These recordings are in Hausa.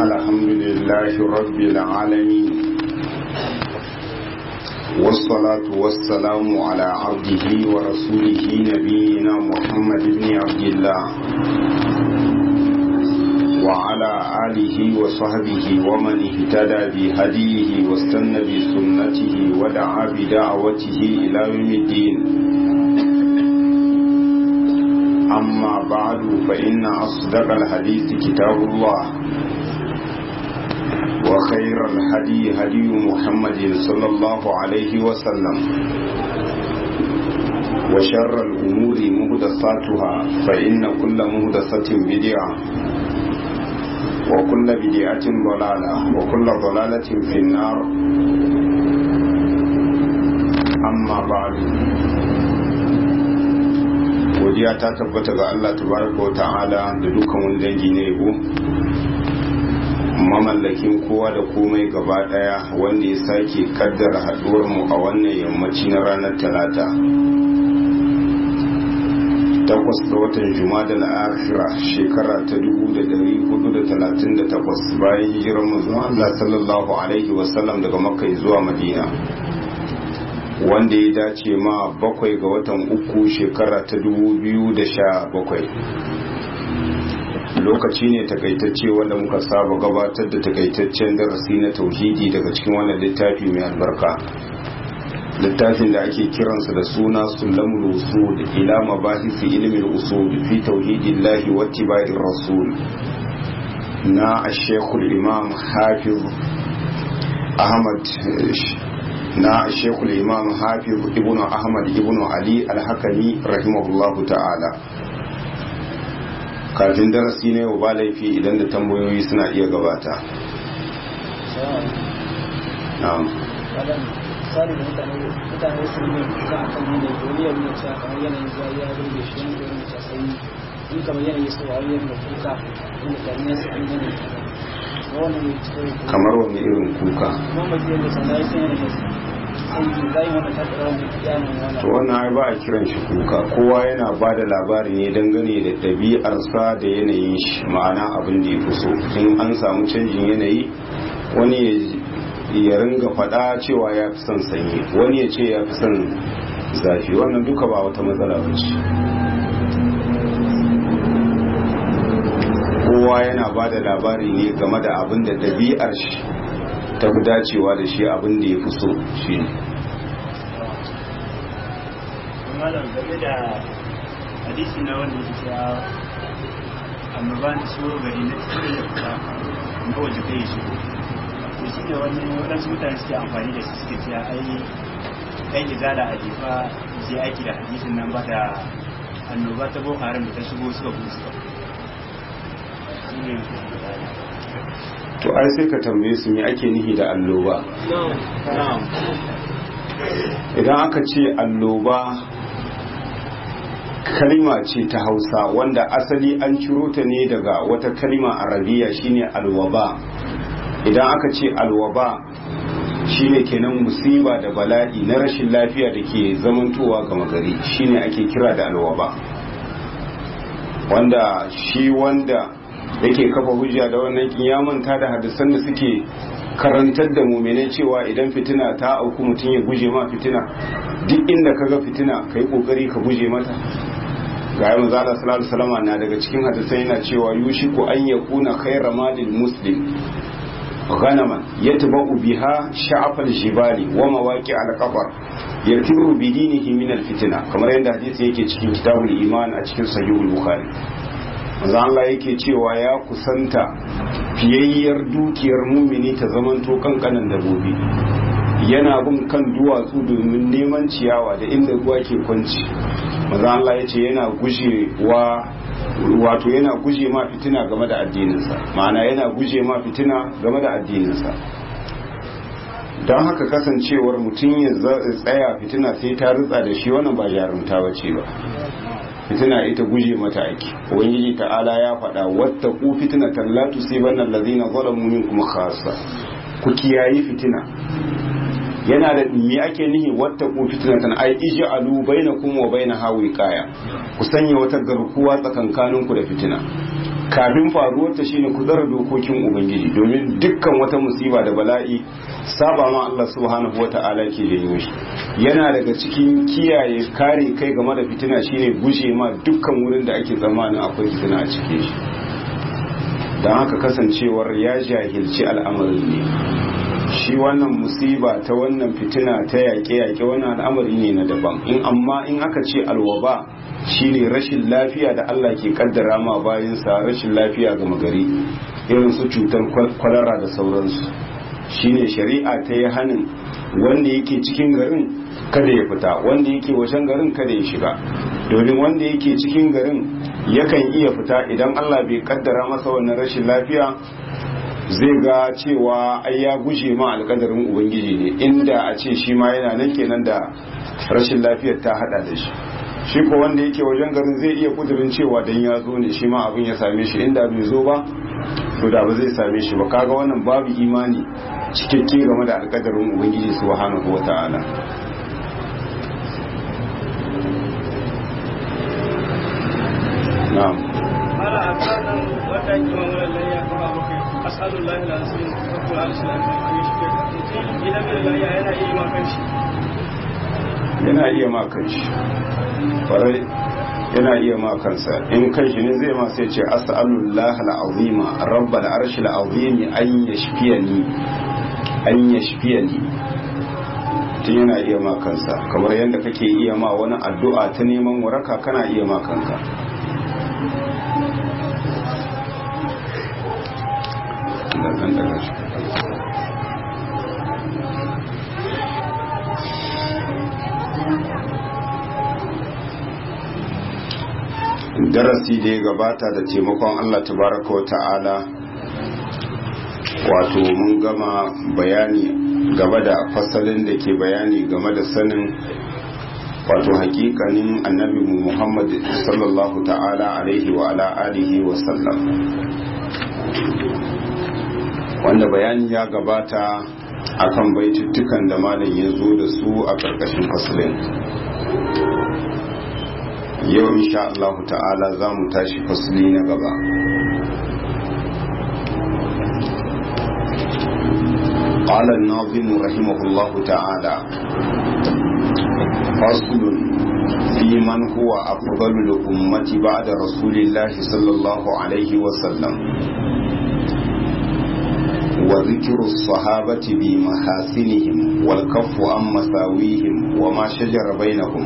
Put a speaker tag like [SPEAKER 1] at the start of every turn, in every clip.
[SPEAKER 1] الحمد لله رب العالمين والصلاة والسلام على عبده ورسوله نبينا محمد بن عبد الله وعلى آله وصحبه ومن اهتدى بهديه واستنى بسنته ودعا بدعوته إلى يوم الدين أما بعد فإن أصدق الحديث كتاب الله وخير الهدي هدي محمد صلى الله عليه وسلم وشر الأمور مهدساتها فإن كل مهدسة بدعة وكل بدعة ضلالة وكل ضلالة في النار أما بعد godiya ta tabbata ga Allah tabaraka wa ta'ala da dukkan wani dangi na yabo mamallakin kowa da komai gaba daya wanda ya sake kaddara haduwar mu a wannan yammaci na ranar talata takwas ga watan jumada al-akhira shekara ta 1438 bayan hijirar manzon Allah sallallahu alaihi wasallam daga makka zuwa madina wanda ya dace ma bakwai ga watan uku shekara ta dubu biyu da sha bakwai lokaci ne takaitacce wanda muka saba gabatar da takaitaccen darasi na tauhidi daga cikin wannan littafi mai albarka littafin da ake kiransa da suna sulamul usul ila mabahisi ilmin usul fi tauhidillahi wa tibai rasul na ashekul imam hafiz ahmad na shekul imam hafiz ibn ahmad ibn ali alhakami rahimahullahu ta'ala kafin darasi ne ba laifi idan da tambayoyi suna iya gabata na'am
[SPEAKER 2] misali da mutane mutane sun yi kuka a kan yanayi wani yau ne cewa kamar yanayin zuwa ya burge shi wani yau ne cewa sai in kamar yanayi su wa wani da kuka wanda kamar su an yanayi
[SPEAKER 1] kamar wani irin kuka to wannan ai ba a kiran shi kuka kowa yana ba da labari ne dangane da ɗabi'arsa da yanayin shi ma'ana abin da ya fi so in an samu canjin yanayi wani ya ringa faɗa cewa ya fi son sanyi wani ya ce ya fi son zafi wannan duka ba wata matsala ba ce kowa yana ba da labari ne game da abin da ɗabi'ar shi ta fi dacewa da shi abin da ya fi so shi ne
[SPEAKER 3] malam game da hadisi na wanda ya ce annoba da so gari na cikin da fita ga waje kai shi to shi ne wani waɗansu mutane suke amfani da su suke cewa ai ɗan izala a jefa je aiki da hadisin nan ba da annoba ta boko haram da ta shigo suka kuma suka
[SPEAKER 1] to ai sai ka tambaye su me ake nihi da alloba idan aka ce alloba kalima ce ta hausa wanda asali an ciro ta ne daga wata kalima arabiya shine alwaba idan aka ce alwaba shine kenan musiba da bala'i na rashin lafiya da ke zamantowa gama gari shine ake kira da alwaba wanda shi wanda yake kafa hujja da wannan kin manta da hadisan da suke karantar da mu'minai cewa idan fitina ta auku mutum ya guje ma fitina duk inda kaga fitina kai kokari ka guje mata ga yayin zalla sallallahu alaihi wasallam na daga cikin hadisan yana cewa yushiku an yakuna khayra malil muslim غنما يتبع بها شعف الجبال ومواقع القبر يرتر بدينه من الفتنه kamar yadda hadisi yake cikin kitabul iman a cikin sahihul bukhari manzo Allah yake cewa ya kusanta fiyayyar dukiyar mumini ta zamanto kankanan dabobi yana bin kan duwatsu domin neman ciyawa da inda ruwa ke kwanci manzo Allah yace yana gujewa wato yana guje ma fitina game da addininsa ma'ana yana guje ma fitina game da addininsa don haka kasancewar mutum ya tsaya fitina sai ta rutsa da shi wannan ba jarumta bace ba fitina ita guje mata aiki ubangiji ta'ala ya faɗa wata ku fitina tallatu sai bannan lazina zalamu minkum khassa ku kiyayi fitina yana da me ake nihi wata ku fitnatan ai ij'alu bainakum wa bainaha wiqaya ku sanya wata garkuwa tsakankanin ku da fitina kafin faruwar ta shine ku tsara dokokin ubangiji domin dukkan wata musiba da bala'i saba ma Allah subhanahu wata'ala ke janyo shi yana daga cikin kiyaye kare kai game da fitina shine guje ma dukkan wurin da ake tsammanin akwai fitina a cikin shi don haka kasancewar ya jahilci al'amarin ne shi wannan musiba ta wannan fitina ta yaƙe-yaƙe wannan al'amari ne na daban in amma in aka ce alwaba shine rashin lafiya da Allah ke kaddara ma bayansa rashin lafiya ga magari irin su cutar kwalara da sauransu shine shari'a ta yi hannun wanda yake cikin garin kada ya fita wanda yake wajen garin kada ya shiga domin wanda yake cikin garin yakan iya fita idan Allah bai kaddara masa wannan rashin lafiya zai ga cewa ai ya guje ma alkadarin ubangiji ne inda a ce shi ma yana nan kenan da rashin lafiyar ta hada da shi shi ko wanda yake wajen garin zai iya kudurin cewa dan ya zo ne shi ma abin ya same shi inda bai zo ba to da ba zai same shi ba kaga wannan babu imani cikakke game da alkadarin ubangiji subhanahu wata'ala na'am
[SPEAKER 2] mala a kanan wata yi ma wani layya kuma muka asalun lahi da asirin farko da alisu lafi a yi shi mutum idan mai layya yana iya ma kan shi
[SPEAKER 1] yana iya ma kanshi kwarai yana iya ma kansa in kanshi ne zai ma sai ce as'alullah al'azima rabbal arshil azimi an yashfiyani an yashfiyani tun yana iya ma kansa kamar yadda kake iya ma wani addu'a ta neman waraka kana iya ma kanka darasi da ya gabata da taimakon Allah tabaraka wa ta'ala wato mun gama bayani gaba da fasalin da ke bayani game da sanin wato hakikanin annabi Muhammad sallallahu ta'ala alaihi wa ala alihi wa sallam wanda bayani ya gabata akan baituttukan da malam ya zo da su a ƙarƙashin fasalin yau insha Allah ta'ala za mu tashi fasli na gaba قال الناظم رحمه الله تعالى فصل في من هو أفضل الأمة بعد رسول الله صلى الله عليه وسلم وذكر الصحابة بمحاسنهم والكف عن مساويهم وما شجر بينهم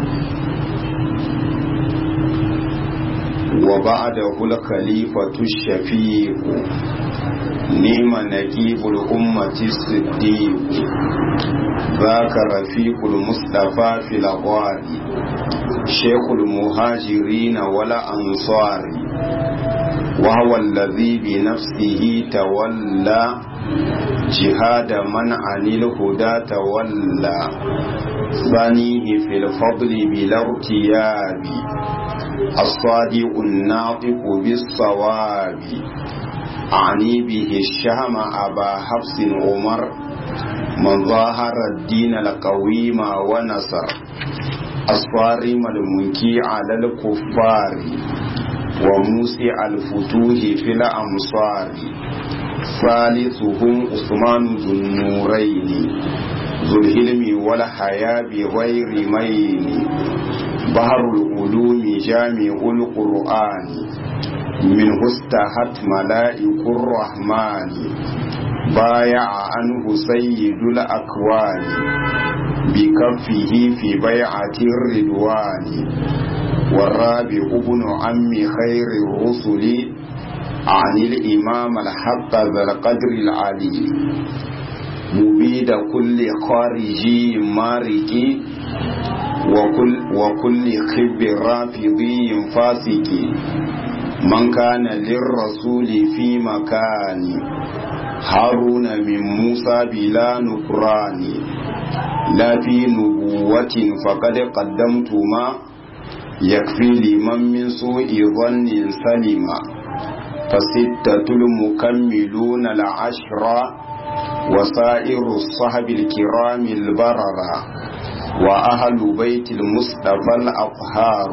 [SPEAKER 1] وبعده الخليفة الشفيع نعم نجيب الأمة الصديق ذاك رفيق المصطفى في الأغوار شيخ المهاجرين والأنصار وهو الذي بنفسه تولى جهاد من عن الهدى تولى ثانيه في الفضل بلا ارتياب الصادق الناطق بالصواب أعني به الشهم أبا حفص عمر من ظاهر الدين القويم ونصر الصارم المنكي على الكفار وموسع الفتوح في الأمصار ثالثهم عثمان ذو النورين ذو الهلم والحياة بغير مين بحر العلوم جامع القرآن منه استحت ملائك الرحمن بايع عنه سيد الأكوان بكفه في بيعة الردوان والرابع ابن عم خير الرسل عن الإمام الحق ذا القدر العلي مبيد كل خارجي ماركي وكل, وكل خب رافضي فاسق من كان للرسول في مكان هارون من موسى بلا نكران لا في نبوة فقد قدمت ما يكفي لمن من سوء ظن سلما فستة المكملون العشرة وسائر الصحب الكرام البررة وأهل بيت المصطفى الأطهار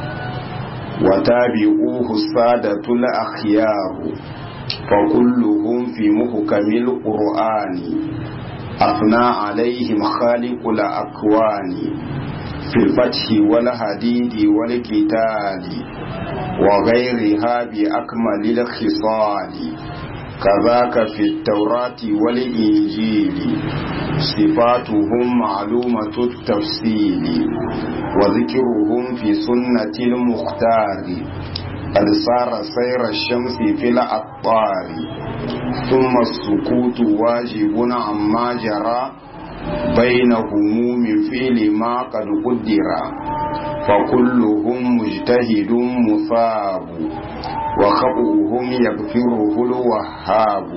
[SPEAKER 1] وتابعوه السادة الأخيار فكلهم في محكم القرآن أثنى عليهم خالق الأكوان في الفتح والحديد والقتال وغيرها بأكمل الخصال كذاك في التوراة والإنجيل صفاتهم معلومة التفصيل وذكرهم في سنة المختار قد صار سير الشمس في الأقطار ثم السكوت واجب عما جرى بينهم من فعل ما قد قدر فكلهم مجتهد مثاب وخطئهم يغفره الوهاب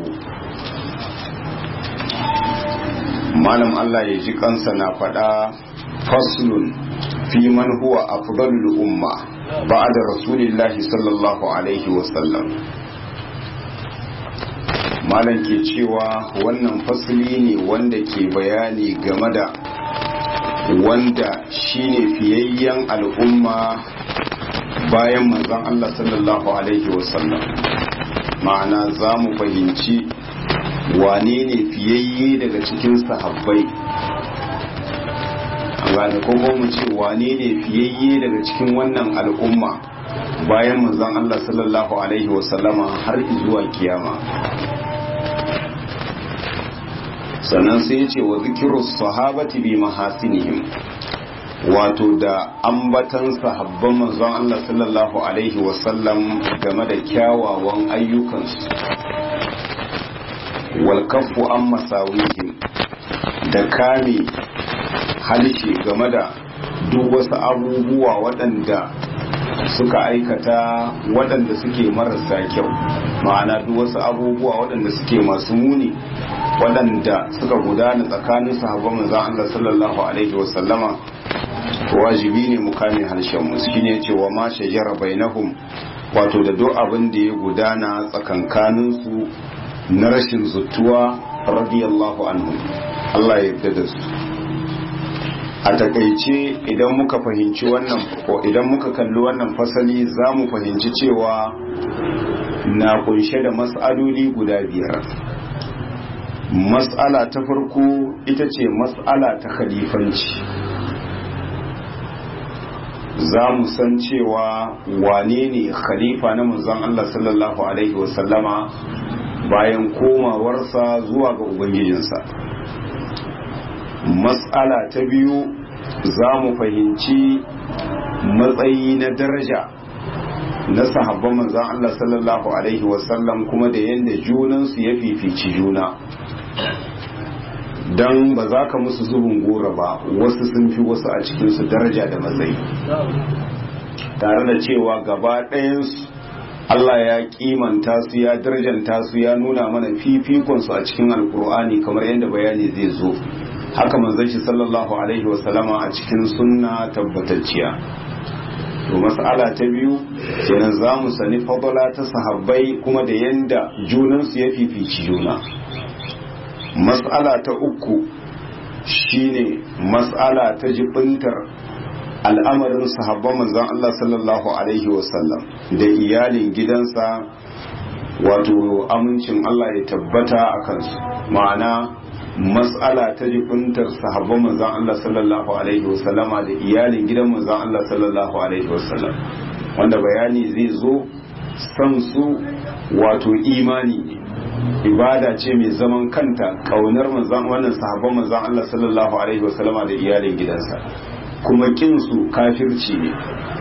[SPEAKER 1] malam Allah ya ji kansa na faɗa faslun fi man huwa afdalul umma ba'da rasulillahi sallallahu alaihi wasallam malam ke cewa wannan fasli ne wanda ke bayani game da wanda shine fiyayyen al'umma bayan manzon Allah sallallahu alaihi wasallam ma'ana za mu fahimci wane ne fiyayye daga cikin sahabbai gane kuma mu ce wane ne fiyayye daga cikin wannan al'umma bayan manzon Allah sallallahu alaihi wasallama har zuwa kiyama sannan sai ya ce wa zikiru sahabati bi mahasinihim wato da ambatan sahabban manzon Allah sallallahu alaihi wasallam game da kyawawan ayyukansu wal kaffu an masawihim da kame halshe game da duk wasu abubuwa waɗanda suka aikata waɗanda suke marasa kyau ma'ana duk wasu abubuwa waɗanda suke masu muni waɗanda suka gudana tsakanin sahabban manzon Allah sallallahu alaihi wasallama wajibi ne mu kame harshen mu shine cewa ma shajara bainahum wato da duk abin da ya gudana tsakankanin su na rashin zuttuwa radiyallahu anhu Allah ya yarda da su a takaice idan muka fahimci wannan ko idan muka kalli wannan fasali za mu fahimci cewa na kunshe da mas'aloli guda biyar mas'ala ta farko ita ce mas'ala ta khalifanci za mu san cewa wane ne khalifa na manzon Allah sallallahu alaihi wasallama bayan komawarsa zuwa ga ubangijinsa mas'ala ta biyu za mu fahimci matsayi na daraja na sahabban manzon Allah sallallahu alaihi wasallam kuma da yadda junansu ya fifici juna don ba za ka musu zubin gora ba wasu sun fi wasu a cikinsu daraja da matsayi tare da cewa gaba ɗayansu Allah ya kimanta su ya darajanta su ya nuna mana fifikonsu a cikin alkur'ani kamar yadda bayani zai zo haka manzon shi sallallahu alaihi wasallama a cikin sunna tabbatacciya to mas'ala ta biyu kenan za mu sani fadala ta sahabbai kuma da yanda junansu ya fifici juna mas'ala ta uku shine mas'ala ta jibintar al'amarin sahabban manzon Allah sallallahu alaihi wasallam da iyalin gidansa wato amincin Allah ya tabbata a kansu ma'ana mas'ala ta jibintar sahabban manzon Allah sallallahu alaihi wasallama da iyalin gidan manzon Allah sallallahu alaihi wasallam wanda bayani zai zo san su wato imani ne ibada ce mai zaman kanta kaunar manzan wannan sahabban manzan Allah sallallahu alaihi wasallama da iyalin gidansa kuma kin su kafirci ne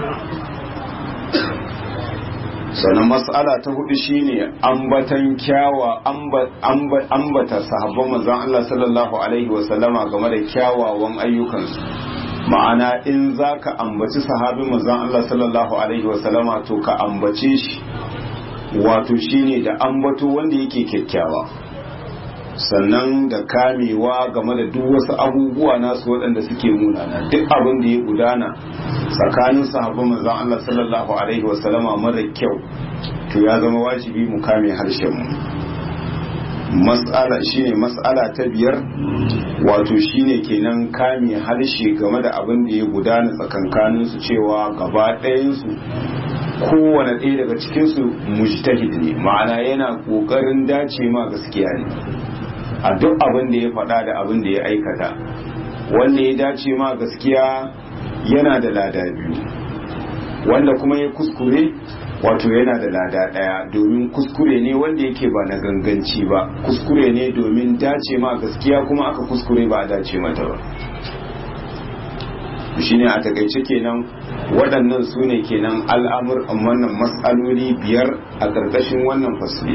[SPEAKER 1] sannan mas'ala ta hudu shine ambatan kyawa ambata sahabban manzan Allah sallallahu alaihi wasallama game da kyawawan ayyukansu ma'ana in zaka ambaci sahabin manzan Allah sallallahu alaihi wasallama to ka ambace shi wato shine da ambato wanda yake kyakkyawa sannan da kamewa game da duk wasu abubuwa nasu waɗanda suke munana duk abin da ya gudana tsakanin sahabban manzon Allah sallallahu alaihi wasallama mara kyau to ya zama wajibi mu kame harshen mu mas'ala shine mas'ala ta biyar wato shine kenan kame harshe game da abin da ya gudana tsakankanin su cewa gaba ɗayan su kowane ɗaya daga cikin su mujtahid ne ma'ana yana kokarin dace ma gaskiya ne a duk abin da ya faɗa da abin da ya aikata wanda ya dace ma gaskiya yana da lada biyu wanda kuma ya kuskure wato yana da lada daya domin kuskure ne wanda yake ba na ganganci ba kuskure ne domin dace ma gaskiya kuma aka kuskure ba a dace mata ba shine a takaice kenan waɗannan su ne kenan al'amur wannan matsaloli biyar a ƙarƙashin wannan fasli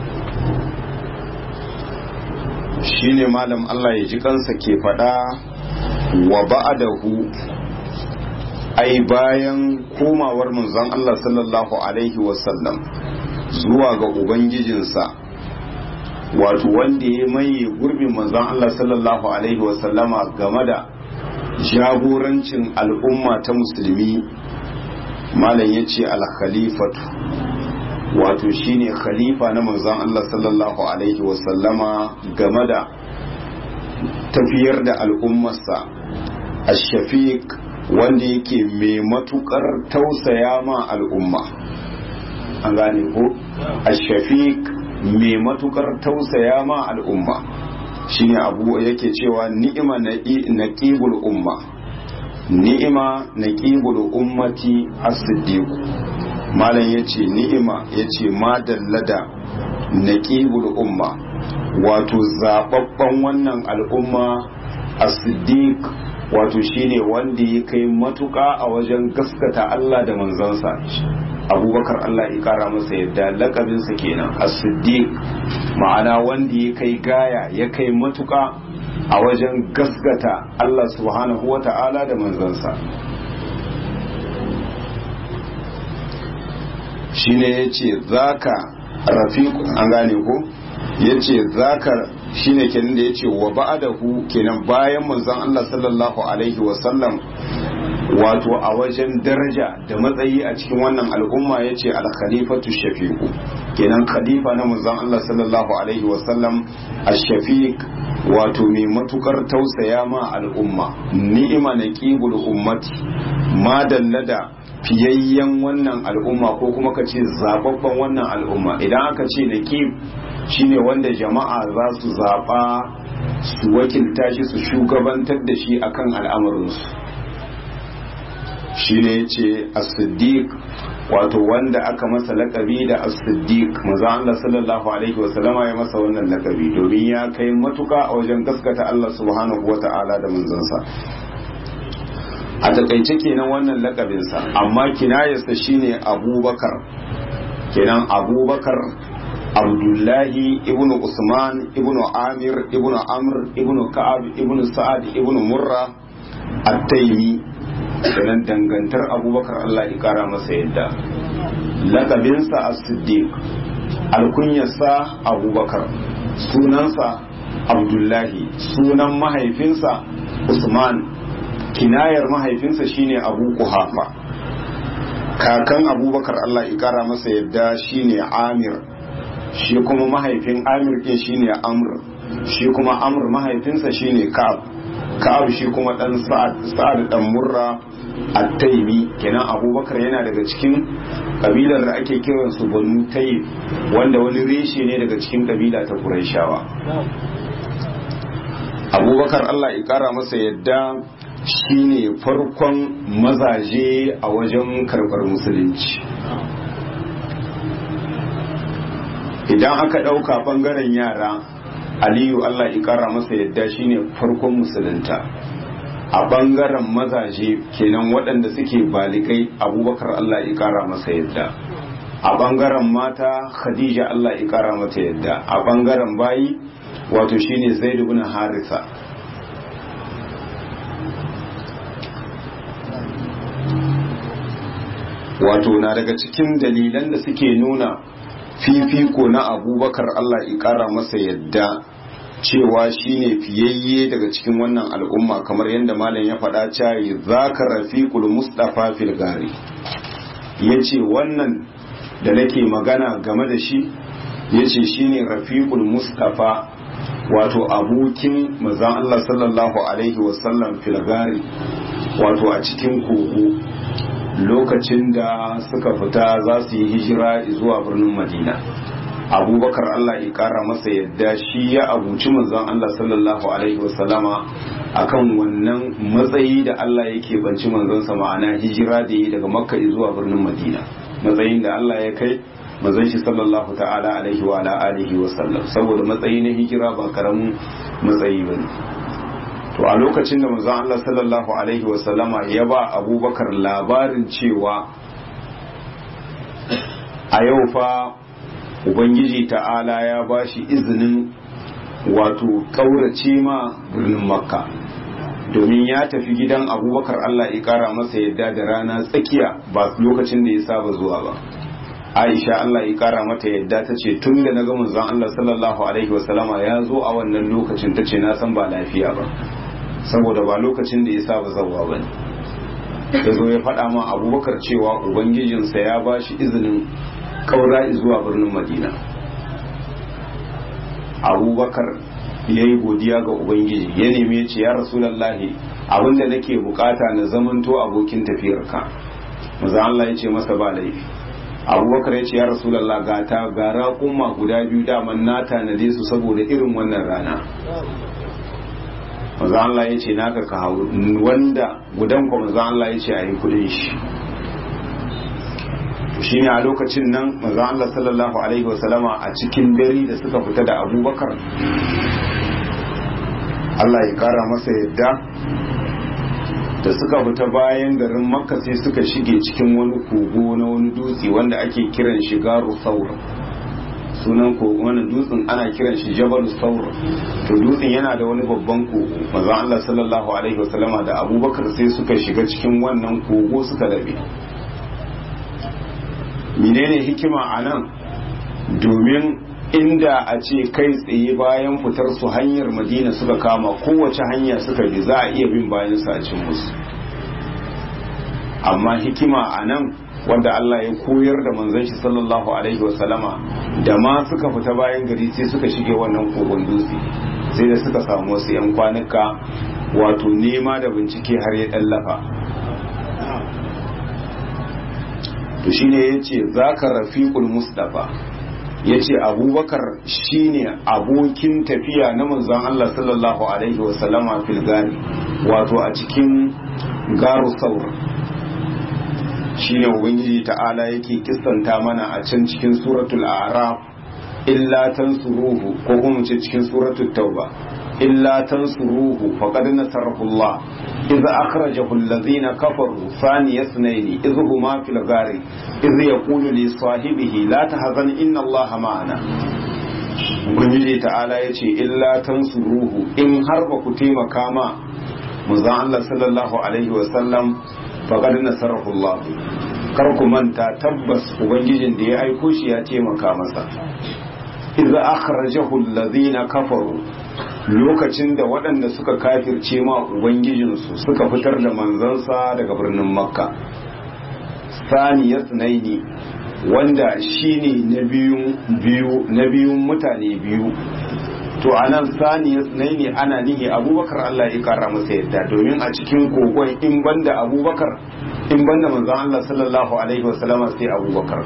[SPEAKER 1] shine malam Allah ya ji kansa ke faɗa wa ba'adahu ai bayan komawar manzon Allah sallallahu alaihi wasallam zuwa ga ubangijinsa wato wanda ya maye gurbin manzon Allah sallallahu alaihi wasallama game da jagorancin al'umma ta musulmi malam ya ce al-khalifatu wato shine khalifa na manzon Allah sallallahu alaihi wasallama game da tafiyar da al'ummarsa ash-shafiq wanda yake mai matukar tausaya ma al'umma an gane ko ash-shafiq mai matukar tausaya ma al'umma shine abu yake cewa ni'ima naqibul umma ni'ima naqibul ummati as-siddiq malam yace ni'ima yace madallada naqibul umma wato zababban wannan al'umma as-siddiq wato shine wanda ya kai matuka a wajen gaskata Allah da manzansa abubakar Allah ya kara masa yadda lakabinsa kenan as-siddiq ma'ana wanda ya kai gaya ya kai matuka a wajen gaskata Allah subhanahu wata'ala da manzansa shine yace zaka rafiq an gane ko yace zaka shine kenan da yace wa ba'dahu kenan bayan manzon Allah sallallahu alaihi wa sallam wato a wajen daraja da matsayi a cikin wannan al'umma yace al-khalifatu shafiqu kenan khalifa na manzon Allah sallallahu alaihi wa sallam ash-shafiq wato mai matukar tausaya ma al'umma ni'ima naqibul ummati ma dallada fiyayyen wannan al'umma ko kuma ka ce zababban wannan al'umma idan aka ce naqib shine wanda jama'a za su zaɓa su wakilta shi su shugabantar da shi akan al'amarinsu shi ne ya ce as-siddiq wato wanda aka masa lakabi da as-siddiq maza Allah sallallahu alaihi wasallama ya masa wannan lakabi domin ya kai matuka a wajen gaskata Allah subhanahu wata'ala da manzansa a takaice kenan wannan lakabinsa amma kinayarsa shine abubakar kenan abubakar abdullahi ibnu usman ibnu amir ibnu amr ibnu ka'ab ibnu sa'ad ibnu murra at-taymi kenan dangantar abubakar Allah ya kara masa yadda lakabinsa as-siddiq alkunyarsa abubakar sunansa abdullahi sunan mahaifinsa usman kinayar mahaifinsa shine abu kuhafa kakan abubakar Allah ya kara masa yadda shine amir shi kuma mahaifin amir ɗin shine amr shi kuma amr mahaifinsa shine ka'ab ka'ab shi kuma dan sa'ad sa'ad dan murra at-taymi kenan abubakar yana daga cikin kabilar da ake kiran su banu tayyib wanda wani reshe ne daga cikin kabila ta quraishawa abubakar Allah ya kara masa yadda shine farkon mazaje a wajen karbar musulunci idan aka ɗauka ɓangaren yara aliyu allah ikara masa yadda shine farkon musulunta a ɓangaren mazaje kenan waɗanda suke balikai abubakar allah ikara masa yadda a ɓangaren mata khadija allah ikara mata yadda a ɓangaren bayi wato shine zaidu bin harisa wato na daga cikin dalilan da suke nuna fifiko na abubakar Allah ya kara masa yadda cewa shine fiyayye daga cikin wannan al'umma kamar yadda malam ya faɗa cayi zaka rafiqul mustafa fil gari yace wannan da nake magana game da shi yace shine rafiqul mustafa wato abokin manzon Allah sallallahu alaihi wasallam filgari wato a cikin kogo lokacin da suka fita za su yi hijira zuwa birnin madina abubakar Allah ya kara masa yadda shi ya abuci manzon Allah sallallahu alaihi wasallama akan wannan matsayi da Allah yake banci manzon sa ma'ana hijira da yi daga makka zuwa birnin madina matsayin da Allah ya kai manzon shi sallallahu ta'ala alaihi wa ala alihi wa sallam saboda matsayi na hijira ba karamin matsayi bane to a lokacin da manzon Allah sallallahu alaihi wa sallama ya ba Abubakar labarin cewa a yau fa ubangiji ta'ala ya ba shi izinin wato kaurace ma birnin makka domin ya tafi gidan abubakar Allah ya kara masa yadda da rana tsakiya ba lokacin da ya saba zuwa ba aisha Allah ya kara mata yadda ta ce tun da na ga manzon Allah sallallahu alaihi wasallama ya zo a wannan lokacin ta ce na san ba lafiya ba saboda ba lokacin da ya saba zawa ba ne ya zo ya faɗa ma abubakar cewa ubangijinsa ya ba shi izinin kaura zuwa birnin madina abubakar ya yi godiya ga ubangiji ya nemi ya ce ya rasulallahi abinda nake bukata na zamanto abokin tafiyarka maza Allah ya ce masa ba laifi abubakar ya ce ya rasulallah ga ta ga raƙuma guda biyu daman na tanade su saboda irin wannan rana maza Allah ya ce naka ka hau wanda gudan kwa maza Allah ya ce a yi kudin shi shi ne a lokacin nan maza Allah sallallahu alaihi wasallama a cikin dare da suka fita da abubakar Allah ya kara masa yadda da suka fita bayan garin makka sai suka shige cikin wani kogo na wani dutse wanda ake kiran shi garu saur sunan kogo wani dutsen ana kiran shi jabalu saur to dutsen yana da wani babban kogo maza Allah sallallahu alaihi wasallama da abubakar sai suka shiga cikin wannan kogo suka dabe menene hikima a nan domin inda a ce kai tsaye bayan fitar su hanyar madina suka kama kowace hanya suka bi za a iya bin bayan su a cin musu amma hikima a nan wanda Allah ya koyar da manzon shi sallallahu alaihi wasallama da ma suka fita bayan gari sai suka shige wannan kogon dutse sai da suka samu wasu 'yan kwanuka wato nema da bincike har ya ɗallafa to shine yace zaka rafiqul mustafa yace abubakar shine abokin tafiya na manzon Allah sallallahu alaihi wa sallama fil gari wato a cikin garu saur shine ubangiji ta'ala yake kissanta mana a can cikin suratul a'raf illa tansuruhu ko kuma ce cikin suratul tauba illa tansuruhu faqad nasarahu Allah إذ أخرجه الذين كفروا ثاني اثنين إذ هما في الغار إذ يقول لصاحبه لا تحزن إن الله معنا Ubangiji ta'ala ya ce, Illa tansuruhu in har ba ku taimaka ma manzon Allah sallallahu Alaihi wasallam faƙar nasarahu Allah kar ku manta tabbas Ubangijin da ya aiko shi ya taimaka masa. Iza akhrajahu allazina kafaru lokacin da waɗanda suka kafirce ma ubangijinsu suka fitar da manzansa daga birnin makka sani ya tsinaini wanda shine na biyun biyu na biyun mutane biyu to anan sani ya tsinaini ana nihi abubakar Allah ya kara masa yadda domin a cikin kogon in banda abubakar in banda manzan Allah sallallahu alaihi wasallama sai abubakar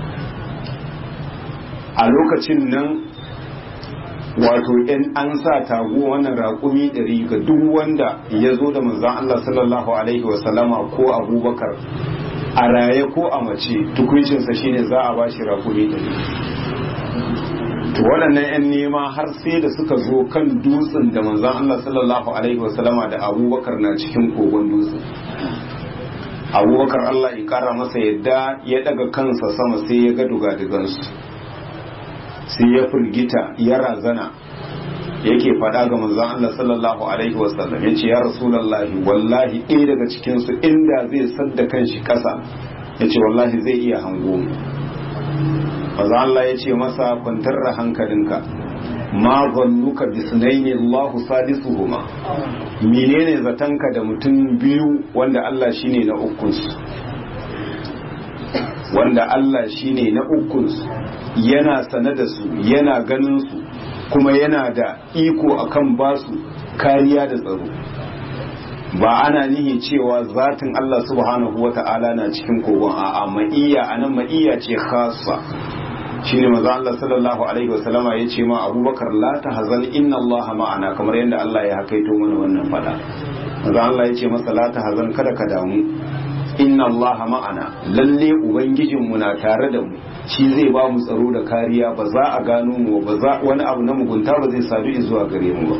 [SPEAKER 1] a lokacin nan wato in an sa tago wannan raƙumi ɗari ga duk wanda ya zo da manzan Allah sallallahu alaihi wasallama ko abubakar a raye ko a mace tukuncinsa shine za a ba shi raƙumi ɗari to waɗannan 'yan nema har sai da suka zo kan dutsen da manzan Allah sallallahu alaihi wasallama da abubakar na cikin kogon dutsen abubakar Allah ya kara masa yadda ya daga kansa sama sai ya ga dugadugansu sai ya firgita ya razana yake faɗa ga manzon Allah sallallahu alaihi wasallam yace ya rasulullahi wallahi ɗaya daga cikin su inda zai sadda kanshi ƙasa yace wallahi zai iya hango mu manzon Allah yace masa kwantar da hankalinka ma zannuka bisnaini Allahu sadisuhuma menene zatanka da mutum biyu wanda Allah shine na ukunsu wanda Allah shine na ukunsu yana sane da su yana ganin su kuma yana da iko akan basu kariya da tsaro ba ana nihi cewa zatin Allah subhanahu wa ta'ala na cikin kogon a'a ma'iyya anan ma'iyya ce khassa shine manzo Allah sallallahu alaihi wasallama ya ce ma Abubakar la tahzan inna Allah ma'ana kamar yadda Allah ya hakaito mana wannan fada manzo Allah ya ce masa la tahzan kada ka damu inna Allah ma'ana lalle ubangijin mu na tare da mu shi zai ba mu tsaro da kariya ba za a gano mu ba za wani abu na mugunta ba zai sadu zuwa gare mu ba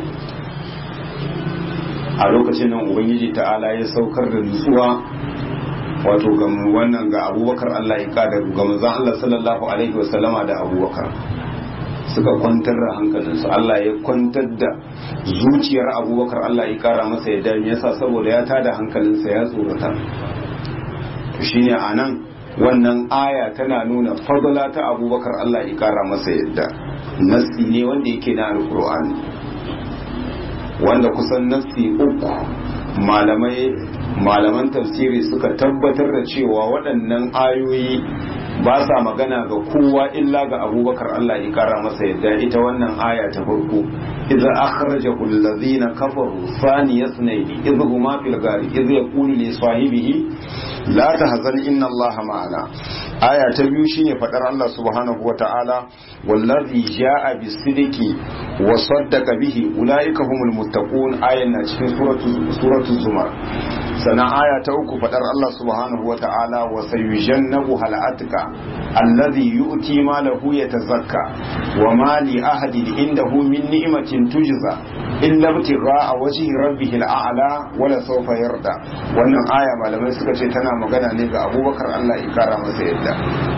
[SPEAKER 1] a lokacin nan ubangiji ta'ala ya saukar da nutsuwa wato ga wannan ga abubakar Allah ya kada ga manzon Allah sallallahu alaihi wasallama da abubakar suka kwantar da hankalinsu Allah ya kwantar da zuciyar abubakar Allah ya kara masa ya dami yasa saboda ya tada hankalinsa ya tsorata to shine anan wannan aya tana nuna fadala ta abubakar Allah ya kara masa yadda nasi ne wanda yake na alkur'ani wanda kusan nasi uku malamai malaman tafsiri suka tabbatar da cewa waɗannan ayoyi ba sa magana ga kowa illa ga abubakar Allah ya kara masa yadda ita wannan aya ta farko idza akhrajahu allazina kafaru thaniya ithnaini idh huma fil ghari idh yaqulu li sahibihi la tahzan inna allaha ma'ana aya ta biyu shine fadar Allah subhanahu wata'ala wallazi jaa bisidiki wa saddaqa bihi ulaika humul muttaqun ayan na cikin suratu suratul zumar sana aya ta uku fadar Allah subhanahu wata'ala wa sayujannabu hal atka alladhi yu'ti malahu yatazakka wa ma li ahadin indahu min ni'matin tujza illa ibtigha'a wajhi rabbih al'ala wala sawfa yarda wannan aya malamai suka ce tana magana ne ga Abubakar Allah ya kara masa yadda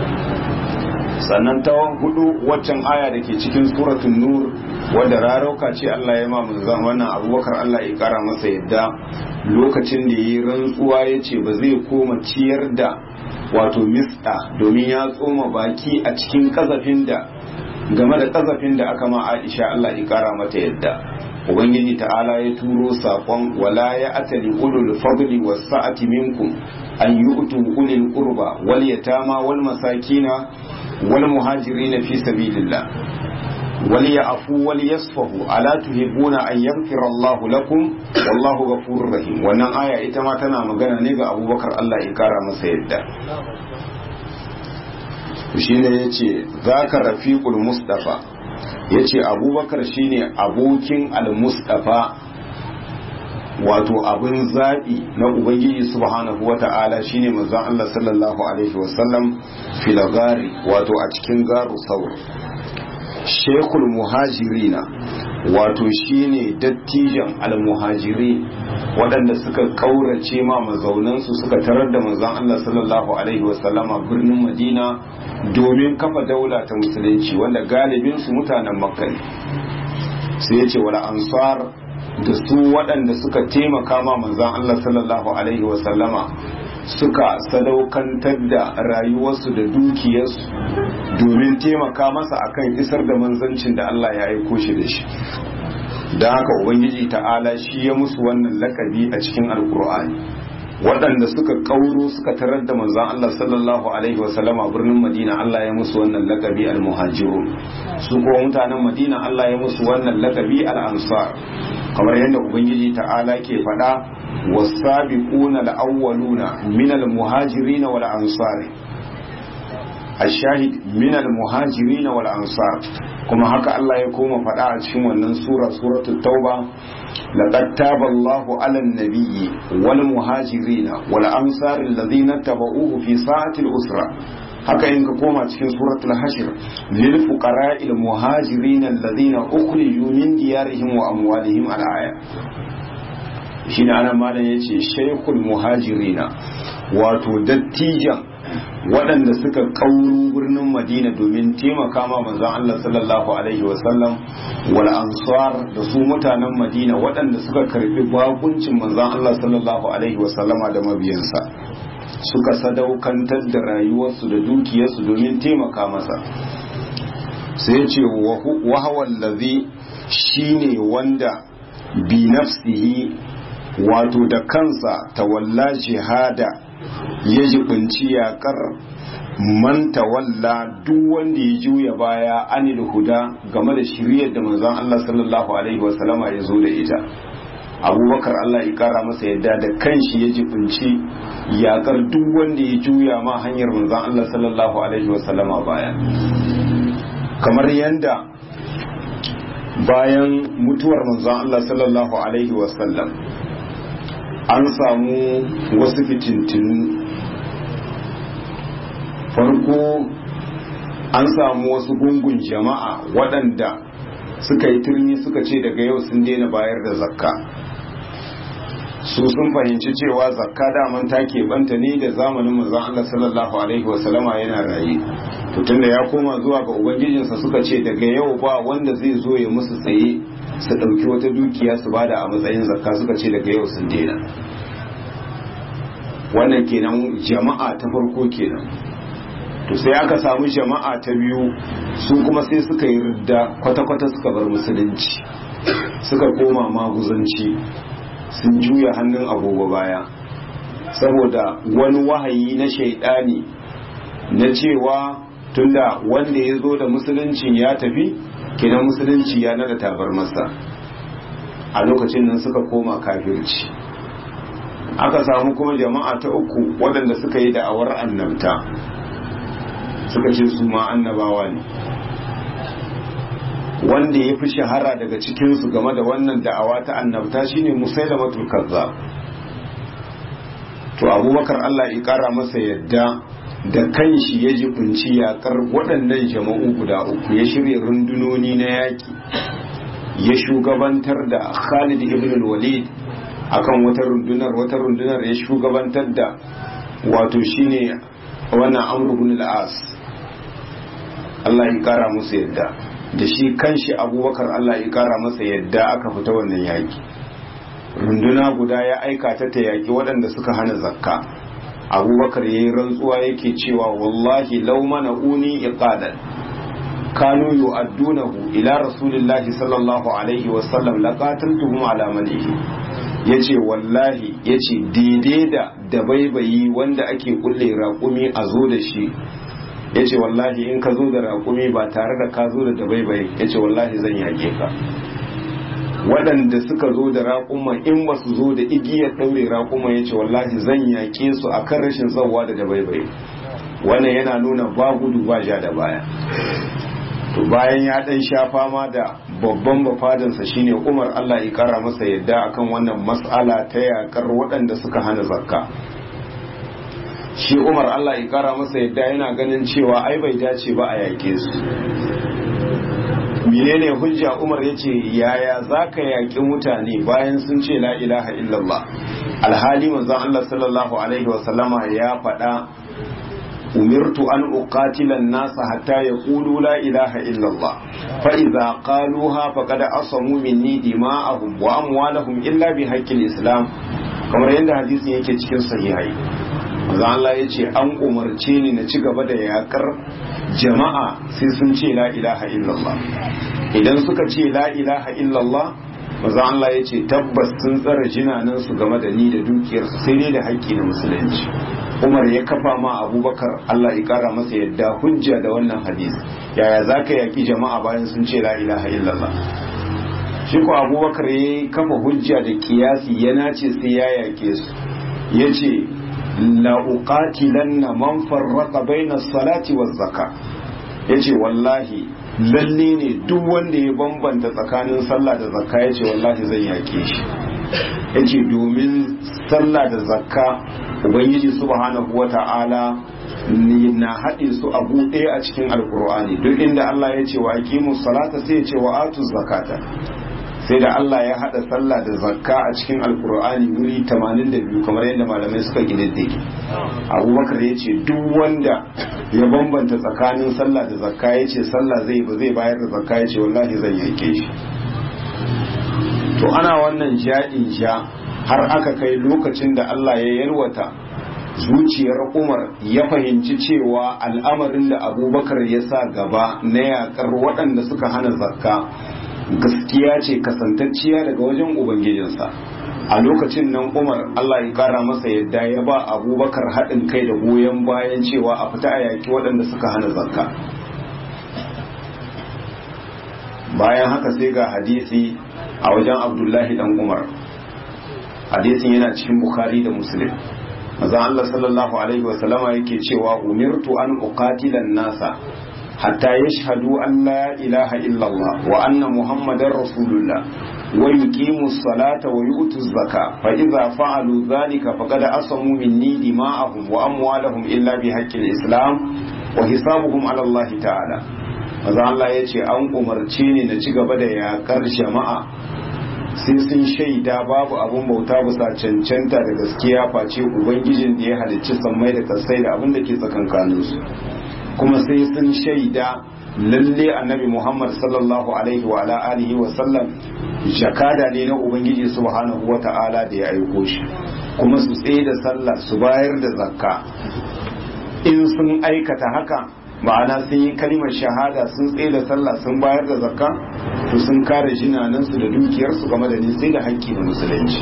[SPEAKER 1] sannan ta hudu waccan aya da ke cikin suratul nur wadda rarauka ce Allah ya ma manzon wannan Abubakar Allah ya kara masa yadda lokacin da yi rantsuwa ya ce ba zai koma ciyar da wato mista domin ya tsoma baki a cikin kazafin da game da kazafin da aka ma Aisha Allah ya kara mata yadda ubangiji ta'ala ya turo sakon wala ya atali ulul fadli was sa'ati minkum an yu'tu ulil qurba wal yatama wal masakina wal muhajirin fi sabilillah wal ya'fu wal yasfahu ala tuhibbuna an yaghfira Allah lakum wallahu ghafurur rahim wannan aya ita ma tana magana ne ga Abubakar Allah ya kara masa yadda shine yace zaka rafiqul mustafa ya ce abubakar shine abokin al-mustafa wato abin zaɓi na ubangiji subhanahu wa ta'ala shine manzon Allah sallallahu alaihi wasallam filagari wato a cikin garu saur shekul muhajirina wato shine dattijan al-muhajiri waɗanda suka ƙaurace ma mazaunansu suka tarar da manzon Allah sallallahu alaihi wasallama birnin madina domin kafa daula ta musulunci wanda galibin su mutanen makka ne sai ya ce wala ansar da su waɗanda suka taimaka ma manzon Allah sallallahu alaihi wasallama suka sadaukantar da rayuwarsu da dukiyarsu domin taimaka masa akan isar da manzancin da Allah ya aiko shi da shi da haka ubangiji ta'ala shi ya musu wannan lakabi a cikin alkur'ani waɗanda suka kauro suka tarar da manzon Allah sallallahu alaihi wasallama birnin Madina Allah ya musu wannan lakabi al-muhajirun su kuma mutanen Madina Allah ya musu wannan lakabi al-ansar kamar yadda ubangiji ta'ala ke faɗa was-sabiquna al-awwaluna min al-muhajirin wal ansar الشاهد من المهاجرين والأنصار كما هكا الله يقوم فدعا cikin سورة سورة التوبة لقد تاب الله على النبي والمهاجرين والأنصار الذين اتبعوه في ساعة الأسرة haka in ka koma cikin suratul hashir lil fuqara'il muhajirin alladhina ukhriju min diyarihim wa amwalihim al aya shine anan malam yace shaykhul muhajirina wato dattijan waɗanda suka kauru birnin madina domin taimaka ma manzon Allah sallallahu alaihi wasallam wal ansar da su mutanen madina waɗanda suka karbi bakuncin manzon Allah sallallahu alaihi wasallama da mabiyansa suka sadaukantar da rayuwarsu da dukiyarsu domin taimaka masa sai ce wahawar lazi shine wanda bi nafsihi wato da kansa tawalla jihada ya jibinci yaƙar man tawalla duk wanda ya juya baya anil huda game da shiriyar da manzon Allah sallallahu alaihi wasallama ya zo da ita abubakar Allah ya kara masa yadda da kanshi ya jibinci yaƙar duk wanda ya juya ma hanyar manzon Allah sallallahu alaihi wasallama baya kamar yanda bayan mutuwar manzon Allah sallallahu alaihi wasallam an samu wasu fitintinu farko an samu wasu gungun jama'a waɗanda suka yi turmi suka ce daga yau sun daina bayar da zakka su sun fahimci cewa zakka daman ta keɓanta ne da zamanin manzon Allah sallallahu alaihi wasallama yana raye to tunda ya koma zuwa ga ubangijinsa suka ce daga yau ba wanda zai zo ya musu tsaye su ɗauki wata dukiya su bada a matsayin zakka suka ce daga yau sun daina wannan kenan jama'a ta farko kenan to sai aka samu jama'a ta biyu su kuma sai suka yi ridda kwata-kwata suka bar musulunci suka koma maguzanci sun juya hannun agogo baya saboda wani wahayi na shaidani na cewa tunda wanda ya zo da musuluncin ya tafi kenan musulunci ya nada tabar masa a lokacin nan suka koma kafirci aka samu kuma jama'a ta uku waɗanda suka yi da'awar annabta suka ce su ma annabawa ne wanda ya fi shahara daga cikinsu game da wannan da'awa ta annabta shine musailamatul kazzab to abubakar Allah ya kara masa yadda da kanshi ya jibinci yakar waɗannan jama'u guda uku ya shirya rundunoni na yaƙi ya shugabantar da Khalid ibn walid akan wata rundunar wata rundunar ya shugabantar da wato shine wannan Amr ibn al-As Allah ya kara musu yadda da shi kanshi Abubakar Allah ya kara masa yadda aka fita wannan yaki runduna guda ya aika ta ta yaki waɗanda suka hana zakka Abubakar yayi rantsuwa yake cewa wallahi law mana uni iqadan kanu yu'addunahu ila rasulillahi sallallahu alaihi wa sallam laqataltuhum ala malihi yace wallahi yace daidai da dabaibayi wanda ake kulle raƙumi a zo da shi ya ce wallahi in ka zo da raƙumi ba tare da ka zo da dabaibayi ya ce wallahi zan yaƙe ka waɗanda suka zo da raƙuma in ba su zo da igiyar ɗaure raƙuma ya ce wallahi zan yaƙe su a kan rashin zauwa da dabaibayi wannan yana nuna ba gudu ba ja da baya to bayan ya ɗan sha fama da babban bafadansa shine umar allah ya ƙara masa yadda akan wannan mas'ala ta yaƙar waɗanda suka hana zakka shi umar Allah ya kara masa yadda yana ganin cewa ai bai dace ba a yake su menene hujja umar ya ce yaya za ka yaƙi mutane bayan sun ce la ilaha illallah alhali manzon Allah sallallahu alaihi wasallama ya faɗa umirtu an uqatila nasa hatta yaqulu la ilaha illallah fa idza qaluha faqad asamu minni dima'ahum wa amwalahum illa bi haqqil islam kamar yadda hadisin yake cikin sahihai manzo Allah ya ce an umarce ni na ci gaba da yakar jama'a sai sun ce la ilaha illallah idan suka ce la ilaha illallah manzo Allah ya ce tabbas sun tsara jinanan su game da ni da dukiyarsu sai dai da haƙƙi na musulunci Umar ya kafa ma Abubakar Allah ya kara masa yadda hujja da wannan hadisi yaya zaka yaki jama'a bayan sun ce la ilaha illallah shi ko Abubakar ya kafa hujja da kiyasi ya nace sai ya yake su yace la'uqatilanna man farraqa baina salati waz zaka yace wallahi lalle ne duk wanda ya bambanta tsakanin sallah da zakka yace wallahi zan yake shi yace domin sallah da zakka ubangiji subhanahu wata'ala na haɗe su abu ɗaya a cikin alkur'ani duk inda Allah ya ce wa aqimus salata sai ya ce wa atuz zakata sai da Allah ya hada sallah da zakka a cikin alkur'ani wuri 82 kamar yadda malamai suka gidaddake abubakar ya ce duk wanda ya bambanta tsakanin sallah da zakka ya ce sallah zai ba zai bayar da zakka ya ce wallahi zan yanke shi to ana wannan ja'in ja har aka kai lokacin da Allah ya yalwata zuciyar Umar ya fahimci cewa al'amarin da abubakar ya sa gaba na yakar waɗanda suka hana zakka gaskiya ce kasantacciya daga wajen ubangijinsa a lokacin nan umar allah ya kara masa yadda ya ba abubakar haɗin kai da goyon bayan cewa a fita a yaƙi waɗanda suka hana zakka bayan haka sai ga hadisi a wajen abdullahi dan umar hadisin yana cikin bukhari da muslim mazan allah sallallahu alaihi wasallama yake cewa umirtu an uqatilan nasa hatta yashhadu an la ilaha illallah wa anna muhammadar rasulullah wa yuqimu salata wa yu'tu zaka fa idza fa'alu dhalika faqad asamu minni dima'ahum wa amwalahum illa bi haqqil islam wa hisabuhum ala allah ta'ala maza Allah ya ce an umarce ni na ci gaba da yakar jama'a sai sun shaida babu abun bauta bisa cancanta da gaskiya face ubangijin da ya halicci sammai da kasai da abin da ke tsakankaninsu kuma sai sun shaida lalle annabi Muhammad sallallahu alaihi wa ala alihi wa sallam jakada ne na ubangiji subhanahu wa ta'ala da ya aiko shi kuma su tsaye da sallah su bayar da zakka in sun aikata haka ma'ana sun yi kalimar shahada sun tsaye da sallah sun bayar da zakka to sun kare jinanansu da dukiyarsu game da sai da haƙƙi na musulunci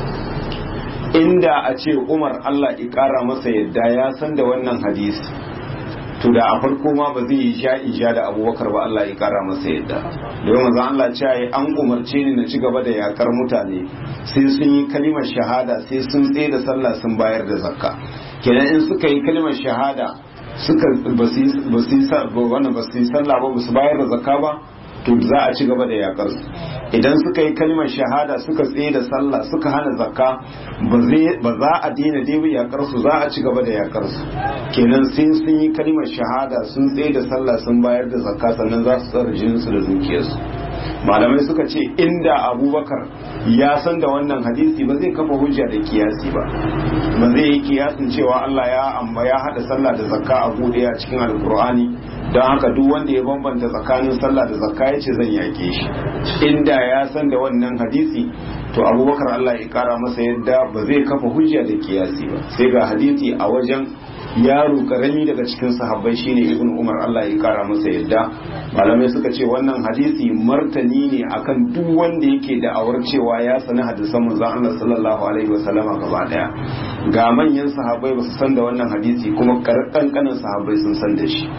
[SPEAKER 1] inda a ce umar allah ya ƙara masa yadda ya san da wannan hadisi to da a farko ma ba zai yi sha isha da abubakar ba Allah ya kara masa yadda domin maza Allah ce yi an umarce ni na ci gaba da yakar mutane sai sun yi kalimar shahada sai sun tsaye da sallah sun bayar da zakka kenan in suka yi kalimar shahada suka ba su yi sallah ba ba su bayar da zakka ba to za a ci gaba da yakar su idan suka yi kalimar shahada suka tsaye da sallah suka hana zakka ba za a daina dai yakar su za a ci gaba da yakar su kenan sai sun yi kalimar shahada sun tsaye da sallah sun bayar da zakka sannan za su tsara jinin su da dukiyarsu malamai suka ce inda abubakar ya san da wannan hadisi ba zai kafa hujja da kiyasi ba ba zai yi kiyasin cewa Allah ya amma ya hada sallah da zakka a bude a cikin alkur'ani don haka duk wanda ya bambanta tsakanin sallah da zakka ya ce zan yake shi inda ya san da wannan hadisi to abubakar Allah ya kara masa yadda ba zai kafa hujja da kiyasi ba sai ga hadisi a wajen yaro karami daga cikin sahabbai shine ibn umar Allah ya kara masa yadda malamai suka ce wannan hadisi martani ne akan duk wanda yake da awar cewa ya sani hadisan manzon Allah sallallahu alaihi wasallama gaba daya ga manyan sahabbai ba su san da wannan hadisi kuma kankanin sahabbai sun san da shi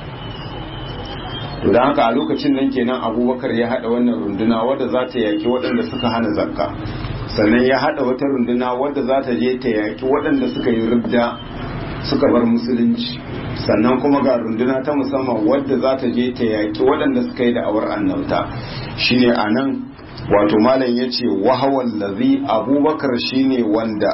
[SPEAKER 1] to da haka a lokacin nan kenan abubakar ya hada wannan runduna wadda za ta yaki waɗanda suka hana zakka sannan ya hada wata runduna wadda za ta je ta yaki waɗanda suka yi rubda suka bar musulunci sannan kuma ga runduna ta musamman wadda za ta je ta yaki waɗanda suka yi da'awar annabta shine a nan wato malam ya ce wahawan lazi abubakar shine wanda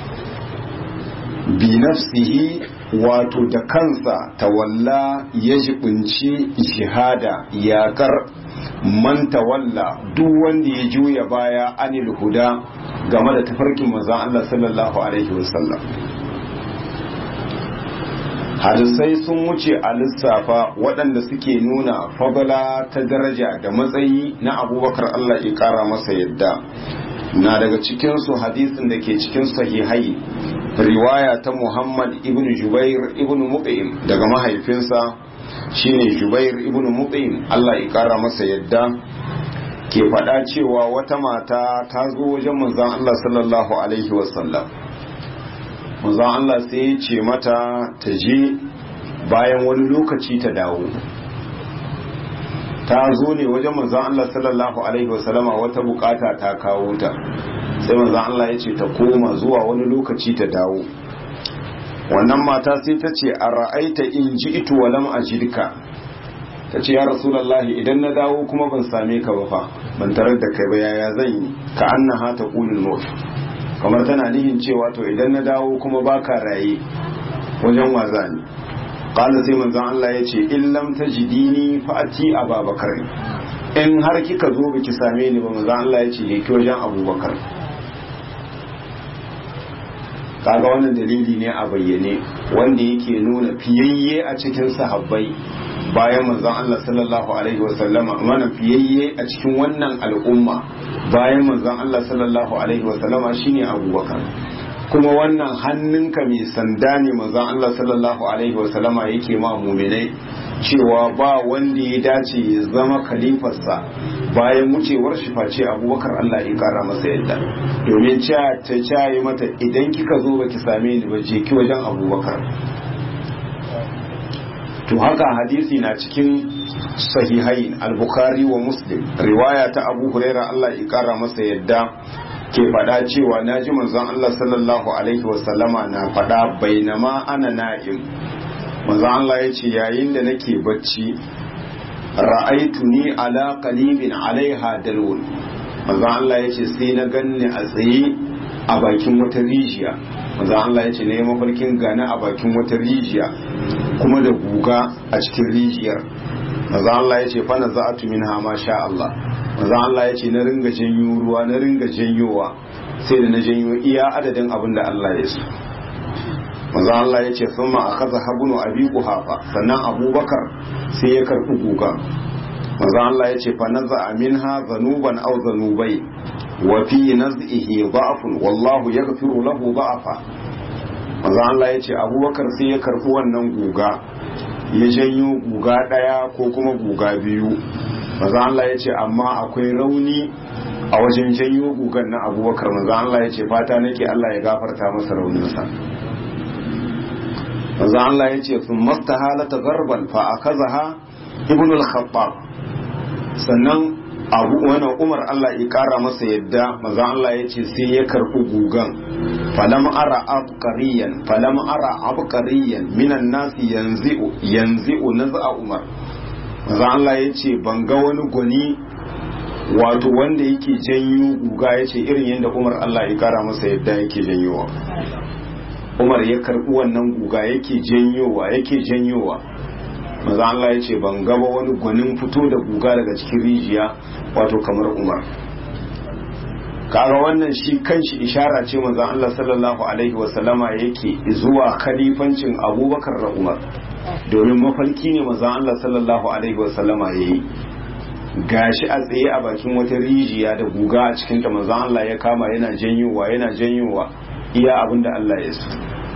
[SPEAKER 1] bi nafsihi wato da kansa tawalla ya jibinci jihada yakar man tawalla duk wanda ya juya baya anil huda game da tafarkin manzon Allah sallallahu alaihi wasallam hadisai sun wuce a lissafa waɗanda suke nuna fadala ta daraja da matsayi na abubakar Allah ya ƙara masa yadda na daga cikinsu hadisin da ke cikin sahihai riwaya ta muhammad ibn jubair ibn muqim daga mahaifinsa shine jubair ibn muqim Allah ya ƙara masa yadda ke faɗa cewa wata mata ta zo wajen manzon Allah sallallahu alaihi wasallam manzon Allah sai ya ce mata ta je bayan wani lokaci ta dawo ta zo ne wajen manzon Allah sallallahu alaihi wasallama wata bukata ta kawo ta sai manzon Allah ya ce ta koma zuwa wani lokaci ta dawo wannan mata sai ta ce a ra'aita in ji itu walam ajidka ta ce ya rasulallahi idan na dawo kuma ban same ka ba fa ban tarar da kai ba yaya zan yi ka annaha ta qulul maut kamar tana nihin cewa to idan na dawo kuma baka raye wajen waza ne qala sai manzon Allah ya ce in lam tajidini fa ati ababakar in har kika zo biki same ni ba manzon Allah ya ce je ki wajen abubakar kaga wannan dalili ne a bayyane wanda yake nuna fiyayye a cikin sahabbai bayan manzon Allah sallallahu alaihi wasallama mana fiyayye a cikin wannan al'umma bayan manzon Allah sallallahu alaihi wasallama shine Abubakar kuma wannan hannunka mai sanda ne manzon Allah sallallahu alaihi wasallama yake ma mu'minai cewa ba wanda ya dace ya zama khalifarsa bayan wucewar shi face abubakar Allah ya kara masa yadda domin ta cayi mata idan kika zo baki same ni ba je ki wajen abubakar to haka hadisi na cikin sahihain al-bukhari wa muslim riwaya ta abu huraira Allah ya kara masa yadda ke faɗa cewa na ji manzon Allah sallallahu alaihi wasallama na faɗa bainama ana na'im manzon Allah ya ce yayin da nake bacci ra'aitu ni ala qalibin alaiha dalwun manzon Allah ya ce sai na ganni a tsaye a bakin wata rijiya manzon Allah ya ce na yi mafarkin gane a bakin wata rijiya kuma da guga a cikin rijiyar manzon Allah ya ce fa na za'atu minha ma sha Allah manzo Allah ya ce na ringa janyo ruwa na ringa janyowa sai da na janyo iya adadin abin da Allah ya so manzo Allah ya ce thumma akhadha habnu abi quhafa sannan abubakar sai ya karbi guga manzo Allah ya ce fa naza minha zanuban aw zanubai wa fi naz'ihi da'fun wallahu yaghfiru lahu da'afa manzo Allah ya ce abubakar sai ya karbi wannan guga ya janyo guga daya ko kuma guga biyu maza Allah ya ce amma akwai rauni a wajen janyo gugan na abubakar maza Allah ya ce fata nake Allah ya gafarta masa rauninsa maza Allah ya ce sun masta halata garban fa a kaza ha ibn al-khattab sannan abu wani umar Allah ya kara masa yadda maza Allah ya ce sai ya karɓi gugan falam ara abqariyan falam ara abqariyan minan nasi yanzi'u yanzi'u naz'a umar maza Allah ya ce ban ga wani gwani wato wanda yake janyo guga ya ce irin yadda umar Allah ya kara masa yadda yake janyowa umar ya karbi wannan guga yake janyowa yake janyowa maza Allah ya ce ban gaba wani gwanin fito da guga daga cikin rijiya wato kamar umar kaga wannan shi kanshi ishara ce manzon Allah sallallahu alaihi wasallama yake zuwa khalifancin abubakar da umar domin mafarki ne manzon Allah sallallahu alaihi wasallama yayi gashi a tsaye a bakin wata rijiya da guga a cikin ta manzon Allah ya kama yana janyowa yana janyowa iya abinda Allah ya so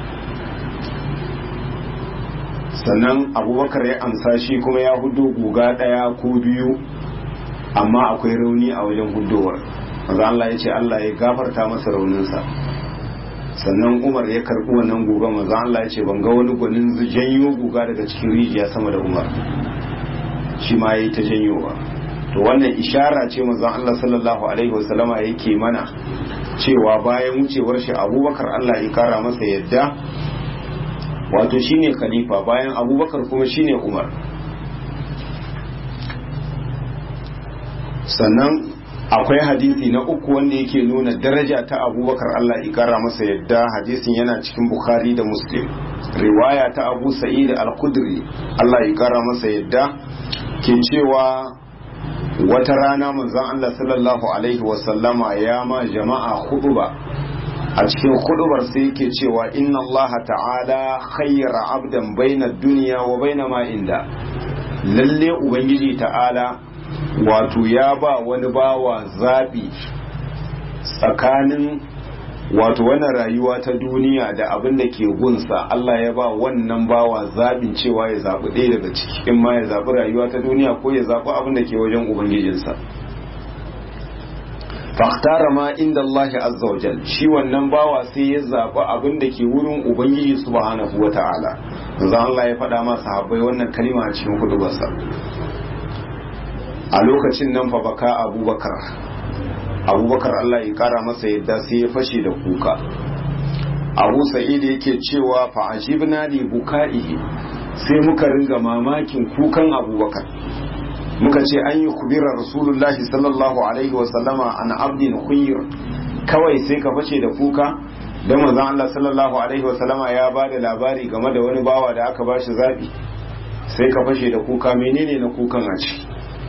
[SPEAKER 1] sannan abubakar ya amsa shi kuma ya hudo guga daya ko biyu amma akwai rauni a wajen hudowar manzon Allah ya ce Allah ya gafarta masa rauninsa sannan umar ya karbi wannan guga manzo Allah ya ce ban ga wani gwanin janyo guga daga cikin rijiya sama da umar shi ma yayi ta janyowa to wannan ishara ce manzo Allah sallallahu alaihi wasallama yake mana cewa bayan wucewar shi abubakar Allah ya kara masa yadda wato shine khalifa bayan abubakar kuma shine umar sannan akwai hadisi na uku wanda yake nuna daraja ta abubakar Allah ikara masa yadda hadisin yana cikin bukhari da muslim riwaya ta abu sa'id al-khudri Allah ikara masa yadda ke cewa wata rana manzon Allah sallallahu alaihi wasallama ya ma jama'a huduba a cikin hudubar sai yake cewa inna Allah ta'ala khayyara abdan baina dunya wa baina ma inda lalle ubangiji ta'ala wato ya ba wani bawa zaɓi tsakanin wato wani rayuwa ta duniya da abin da ke gunsa Allah ya ba wannan bawa zaɓin cewa ya zaɓi ɗaya daga ciki in ma ya zaɓi rayuwa ta duniya ko ya zaɓi abin da ke wajen ubangijinsa faktara ma inda Allah azza wa jal shi wannan bawa sai ya zaɓi abin da ke wurin ubangiji subhanahu wa ta'ala manzo Allah ya faɗa masa habbai wannan kalima a cikin hudubarsa a lokacin nan fa baka abubakar abubakar Allah ya kara masa yadda sai ya fashe da kuka abu sa'id yake cewa fa ajibna li buka'ihi sai muka ringa mamakin kukan abubakar muka ce an yi kubira rasulullahi sallallahu alaihi wa sallama an abdin khuyr kawai sai ka fashe da kuka don manzon Allah sallallahu alaihi wa sallama ya ba da labari game da wani bawa da aka bashi zabi sai ka fashe da kuka menene na kukan a ciki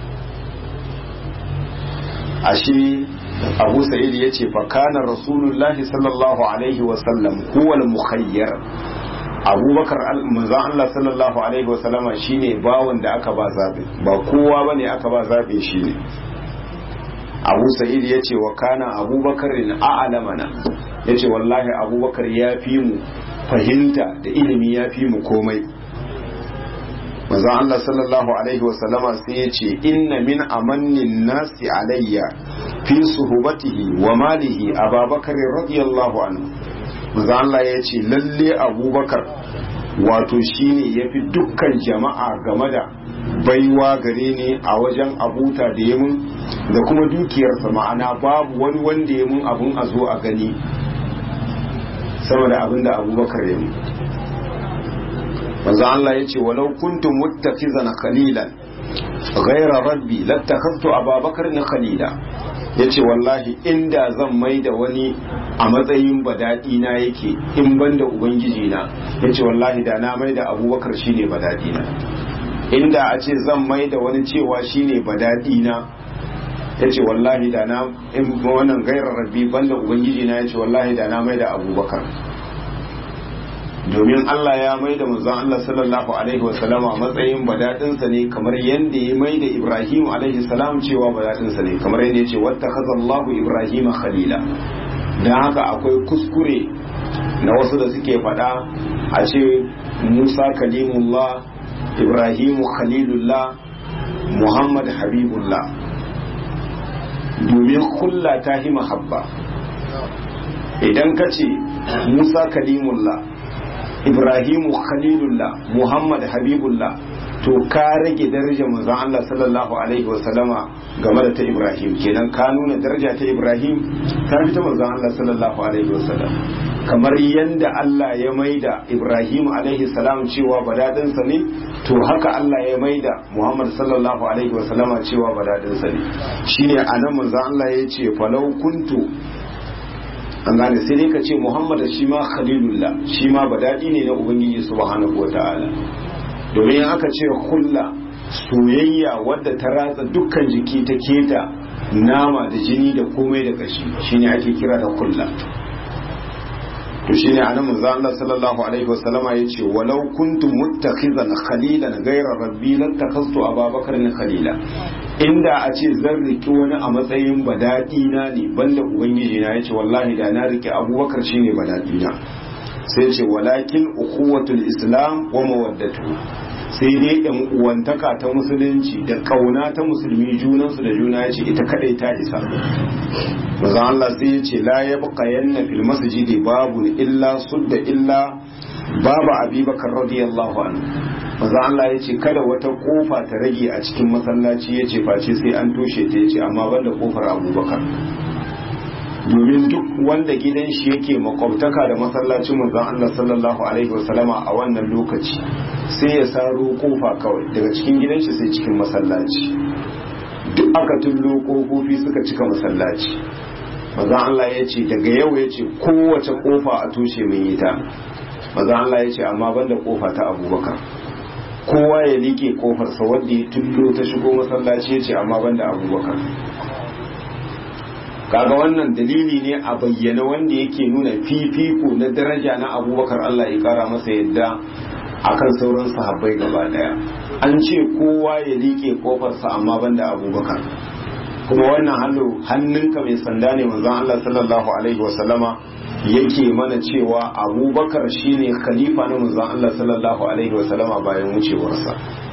[SPEAKER 1] ashe abu sa'id ya ce fakana rasulullahi sallallahu alaihi wasallam huwal mukhayyar abubakar manzon Allah sallallahu alaihi wasallama shine bawon da aka ba zabe ba kowa bane aka ba zabe shine abu sa'id ya ce wa kana abubakar a'lamana ya ce wallahi abubakar ya fi mu fahimta da ilimi ya fi mu komai manzo Allah sallallahu alaihi wasallama sai ya ce inna min amannin nasi alayya fi suhbatihi wa malihi ababakar radiyallahu anhu manzo Allah ya ce lalle abubakar wato shine yafi dukkan jama'a game da baiwa gare ni a wajen abuta da yamin da kuma dukiyarsa ma'ana babu wani wanda ya mun abun a zo a gani sama da abin da abubakar ya mun manzo Allah ya ce walau kuntum muttafizan khalilan ghayra rabbi lattakhadtu ababakar na khalila yace wallahi inda zan mai da wani a matsayin badadi na yake in banda ubangiji na yace wallahi da na mai da abubakar shine badadi na inda a ce zan mai da wani cewa shine badadi na yace wallahi da na in wannan gairar rabbi banda ubangiji na yace wallahi da na mai da abubakar domin Allah ya mai da manzon Allah sallallahu alaihi wasallama matsayin badadinsa ne kamar yadda ya mai da Ibrahim alaihi salam cewa badadinsa ne kamar yadda ya ce wattakaza Allahu Ibrahim khalila dan haka akwai kuskure na wasu da suke faɗa a ce Musa kalimullah Ibrahim khalilullah Muhammad habibullah domin kulla ta hi mahabba idan ka ce Musa kalimullah Ibrahimu Khalilullah Muhammad Habibullah to ka rage darajar manzon Allah sallallahu alaihi wa sallama game da ta Ibrahim kenan ka nuna daraja ta Ibrahim ta fi ta manzon Allah sallallahu alaihi wa sallam kamar yanda Allah ya maida Ibrahim alaihi salam cewa badadinsa ne to haka Allah ya maida Muhammad sallallahu alaihi wa sallama cewa badadinsa ne shine anan manzon Allah ya ce falau kuntu an gane sai dai ka ce muhammad shi ma khalilullah shi ma badadi ne na ubangiji subhanahu wa ta'ala domin aka ce hulla soyayya wadda ta ratsa dukkan jiki ta keta nama da jini da komai da kashi shine ake kira da hulla to shine anan manzo Allah sallallahu alaihi wasallama yace walau kuntum muttakhizan khalilan ghayra rabbi lattakhaztu ababakar khalila inda a ce zan riki wani a matsayin badadi na ne banda ubangiji na yace wallahi da na riki abubakar shine badadi na sai ce walakin ukhuwatul islam wa mawaddatu sai dai yan uwantaka ta musulunci da kauna ta musulmi junansu da juna yace ita kadai ta isa maza Allah sai ya ce la yabqa yanna fil masjidi babu illa sudda illa babu abubakar radiyallahu anhu maza Allah ya ce kada wata kofa ta rage a cikin masallaci ya ce face sai an toshe ta ya ce amma banda kofar abubakar domin duk wanda gidan shi yake makwabtaka da masallacin manzon Allah sallallahu alaihi wasallama a wannan lokaci sai ya saro kofa kawai daga cikin gidan shi sai cikin masallaci duk aka tullo kofofi suka cika masallaci manzon Allah ya ce daga yau ya ce kowace kofa a toshe mai ita manzon Allah ya ce amma banda kofa ta abubakar kowa ya liƙe kofarsa wanda ya tullo ta shigo masallaci ya ce amma banda abubakar kaga wannan dalili ne a bayyana wanda yake nuna fifiko na daraja na abubakar Allah ya kara masa yadda akan sauran sahabbai gaba daya an ce kowa ya liƙe kofarsa amma banda abubakar kuma wannan hannu hannunka mai sanda ne manzon Allah sallallahu alaihi wasallama yake mana cewa abubakar shine khalifa na manzon Allah sallallahu alaihi wasallama bayan wucewarsa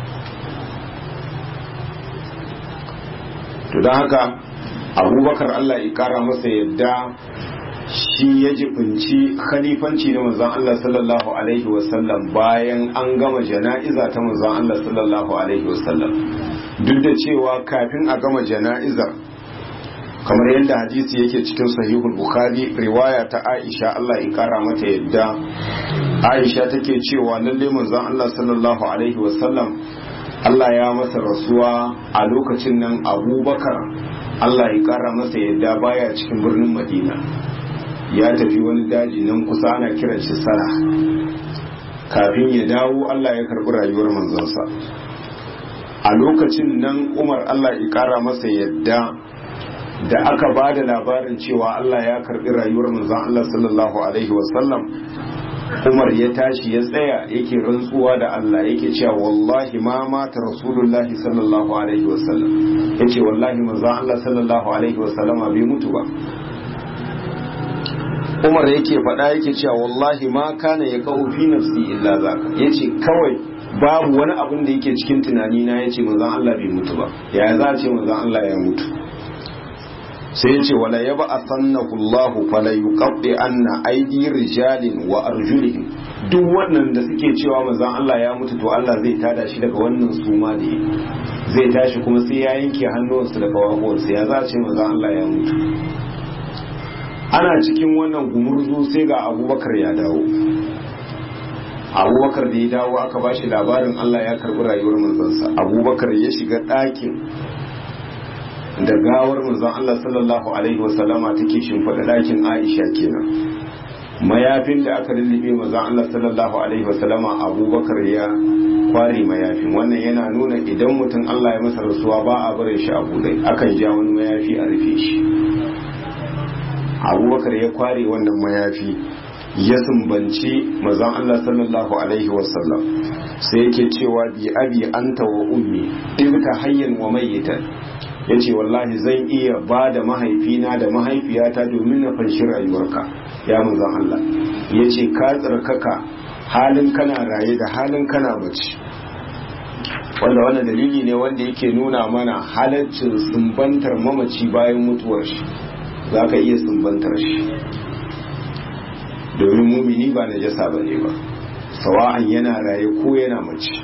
[SPEAKER 1] to don haka abubakar Allah ya kara masa yadda shi ya jibinci khalifanci na manzon Allah sallallahu alaihi wasallam bayan an gama jana'iza ta manzon Allah sallallahu alaihi wasallam duk da cewa kafin a gama jana'izar kamar yadda hadisi yake cikin sahihul bukhari riwaya ta aisha Allah ya kara mata yadda aisha take cewa lalle manzon Allah sallallahu alaihi wasallam Allah ya masa rasuwa a lokacin nan abubakar Allah ya kara masa yadda baya cikin birnin madina ya tafi wani daji nan kusa ana kiran shi sara kafin ya dawo Allah ya karbi rayuwar manzonsa a lokacin nan umar Allah ya kara masa yadda da aka ba da labarin cewa Allah ya karbi rayuwar manzon Allah sallallahu alaihi wasallam Umar ya tashi ya tsaya yake rantsuwa da Allah yake cewa wallahi ma mata rasulullahi sallallahu alaihi wasallam yace wallahi manzon Allah sallallahu alaihi wasallam bai mutu ba Umar yake faɗa yake cewa wallahi ma kana ya kawo fi nafsi illa zaka yace kawai babu wani abin da yake cikin tunani na yace manzon Allah bai mutu ba yaya za a ce manzon Allah ya mutu sai yace wala yaba asannahu Allah fala yuqaddi anna aidi rijalin wa arjulihim duk wannan da suke cewa manzon Allah ya mutu to Allah zai tada shi daga wannan suma da zai tashi kuma sai ya yanke hannuwansu da kawahuwansu ya za a ce manzon Allah ya mutu ana cikin wannan gumurzu sai ga abubakar ya dawo abubakar da ya dawo aka ba shi labarin allah ya karbi rayuwar manzansa abubakar ya shiga ɗakin da gawar manzan allah sallallahu alaihi wasallama take shimfiɗa ɗakin aisha kenan mayafin da aka lullube manzan allah sallallahu alaihi wasallama abubakar ya kware mayafin wannan yana nuna idan mutum allah ya masa rasuwa ba a bare shi a buɗe akan ja wani mayafi a rufe shi abubakar ya kware wannan mayafi ya sumbanci mazan Allah sallallahu alaihi wasallam sai yake cewa bi abi anta wa ummi ibta hayyan wa mayyitan yace wallahi zan iya ba da mahaifina da mahaifiyata domin na fanshi rayuwarka ya mazan Allah yace ka tsarkaka halin kana raye da halin kana mace wanda wannan dalili ne wanda yake nuna mana halaccin sumbantar mamaci bayan mutuwar shi za ka iya sumbantar shi domin mumini ba na jasa ba ne ba sawa'an yana raye ko yana mace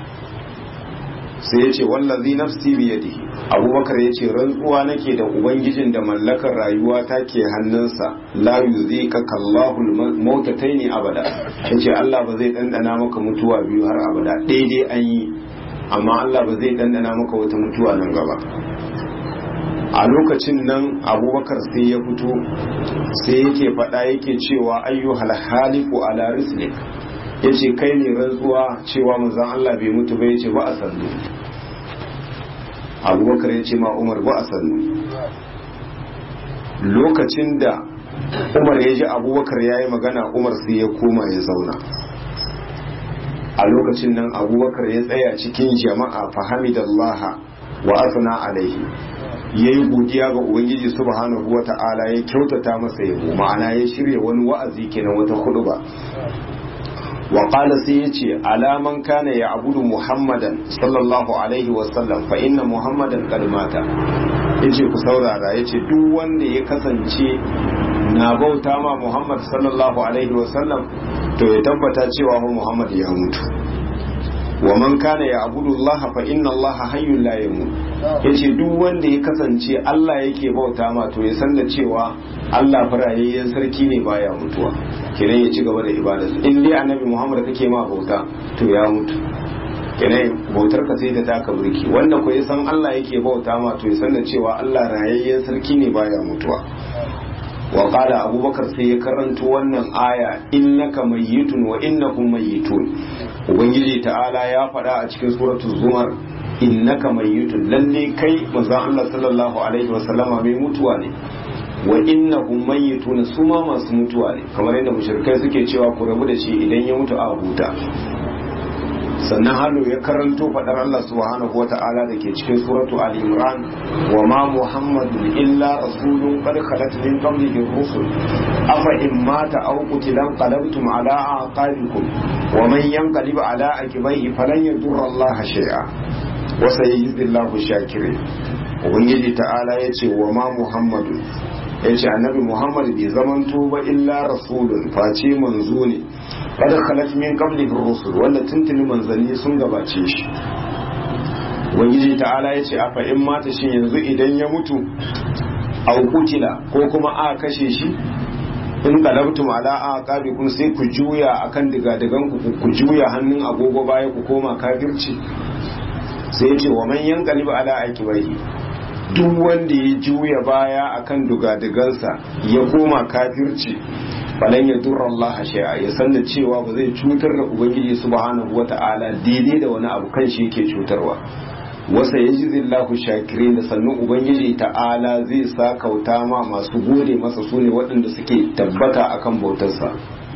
[SPEAKER 1] sai ya ce wallazi nafsi biyadihi abubakar ya ce rantsuwa nake da ubangijin da mallakar rayuwa ta ke hannunsa la yuzika kallahu mautataini abada yace Allah ba zai dandana maka mutuwa biyu har abada daidai an yi amma Allah ba zai dandana maka wata mutuwa nan gaba a lokacin nan abubakar sai ya fito sai yake faɗa yake cewa ayyu haliku ala rislik ya ce kai ne rantsuwa cewa manzan Allah bai mutu ba ya ce ba a sannu abubakar ya ce ma umar ba a sannu lokacin da umar ya ji abubakar ya yi magana umar sai ya koma ya zauna a lokacin nan abubakar ya tsaya cikin jama'a fahimidallaha wa asna alaihi ya yi godiya ga ubangiji subhanahu wa ta'ala ya kyautata masa yabo ma'ana ya shirya wani wa'azi kenan wata hudu ba wa qala sai yace alaman kana ya abudu muhammadan sallallahu alaihi wa sallam fa inna muhammadan qad mata yace ku saurara yace duk wanda ya kasance na bauta ma muhammad sallallahu alaihi wa sallam to ya tabbata cewa muhammad ya mutu wa man kana ya abudu Allah fa inna Allah hayyun la yamut yace duk wanda ya kasance Allah yake bauta ma to ya san da cewa Allah farayayyen sarki ne baya mutuwa kenan ya ci gaba da ibadarsa in dai annabi Muhammad kake ma bauta to ya mutu kenan bautar ka sai ta taka burki wanda ko ya san Allah yake bauta ma to ya san da cewa Allah rayayyen sarki ne baya mutuwa wa qala abubakar sai ya karanto wannan aya innaka mayyitun wa innakum mayyitun ubangiji ta'ala ya faɗa a cikin suratul zumar innaka mayyitun lalle kai manzon Allah sallallahu alaihi wa sallama mai mutuwa ne wa innahum mayyitun su ma masu mutuwa ne kamar yadda mushrikai suke cewa ku rabu da shi idan ya mutu a huta sannan halo ya karanto faɗar Allah subhanahu wata'ala da ke cikin suratu Ali Imran wa ma Muhammadun illa rasulun qad khalat min qablihi rusul afa in mata aw qutila qalabtum ala aqabikum wa man yanqalib ala aqibaihi falan yadurra Allah shay'a wa sayajzillahu shakirin ubangiji ta'ala yace wa ma Muhammadun yace annabi Muhammad bai zamanto ba illa rasulun face manzo ne kada khalat min qablihi rusul wanda tuntuni manzanni sun gabace shi ubangiji ta'ala yace afa in mata shi yanzu idan ya mutu aw kutila ko kuma a kashe shi in qalabtum ala aqabikum sai ku juya akan digadigan ku ku juya hannun agogo baya ku koma kafirci sai yace wa man yanqalibu ala aqibihi duk wanda ya juya baya akan dugadigansa ya koma kafirci falan ya durra Allah shay'a ya san da cewa ba zai cutar da ubangiji subhanahu wata'ala daidai da wani abu kan shi yake cutarwa wasa yajzillahu shakirin da sannan ubangiji ta'ala zai sa kauta ma masu gode masa sune waɗanda suke tabbata akan bautarsa